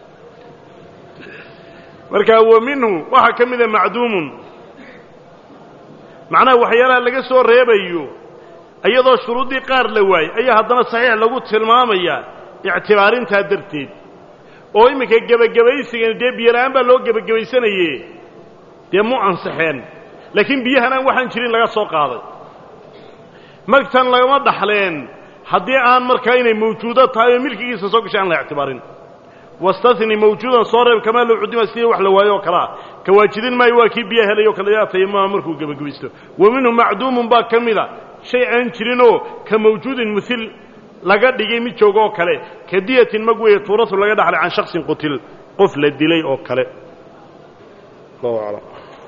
Speaker 1: marka wa minhu waxaa ka mida macduumun macnaha waxyaalaha laga soo reebayo iyadoo shuruuddii qaar la waayey ayaa haddana saxiix lagu tilmaamayaa ictibaarintaa darteed oo iminka gebagabaysigani dee biyola'aan baa loo gebagabaysanaye dee mu ansaxeen laakiin biyahan aan waxaan jirin laga soo qaaday magtan lagama dhaxleen haddii aan markaa inay mawjuudo tahay oo milkigiisa soo gashay aan la ictibaarin wastani mawjuudan soo reeb kamaa low cudima sidii wax la waayo oo kalea ka waajidin maayo waa kii biyaa helay o kale atayamama markuu gebagabaysto wa minhu macduumun baa ka mida shay aan jirinoo ka mawjuudin muhil laga dhigay mid jooga oo kale ka diyatin mag weeye tuuratu laga dhaxlay can shaksin qutil qof la dilay oo kale allahu aclam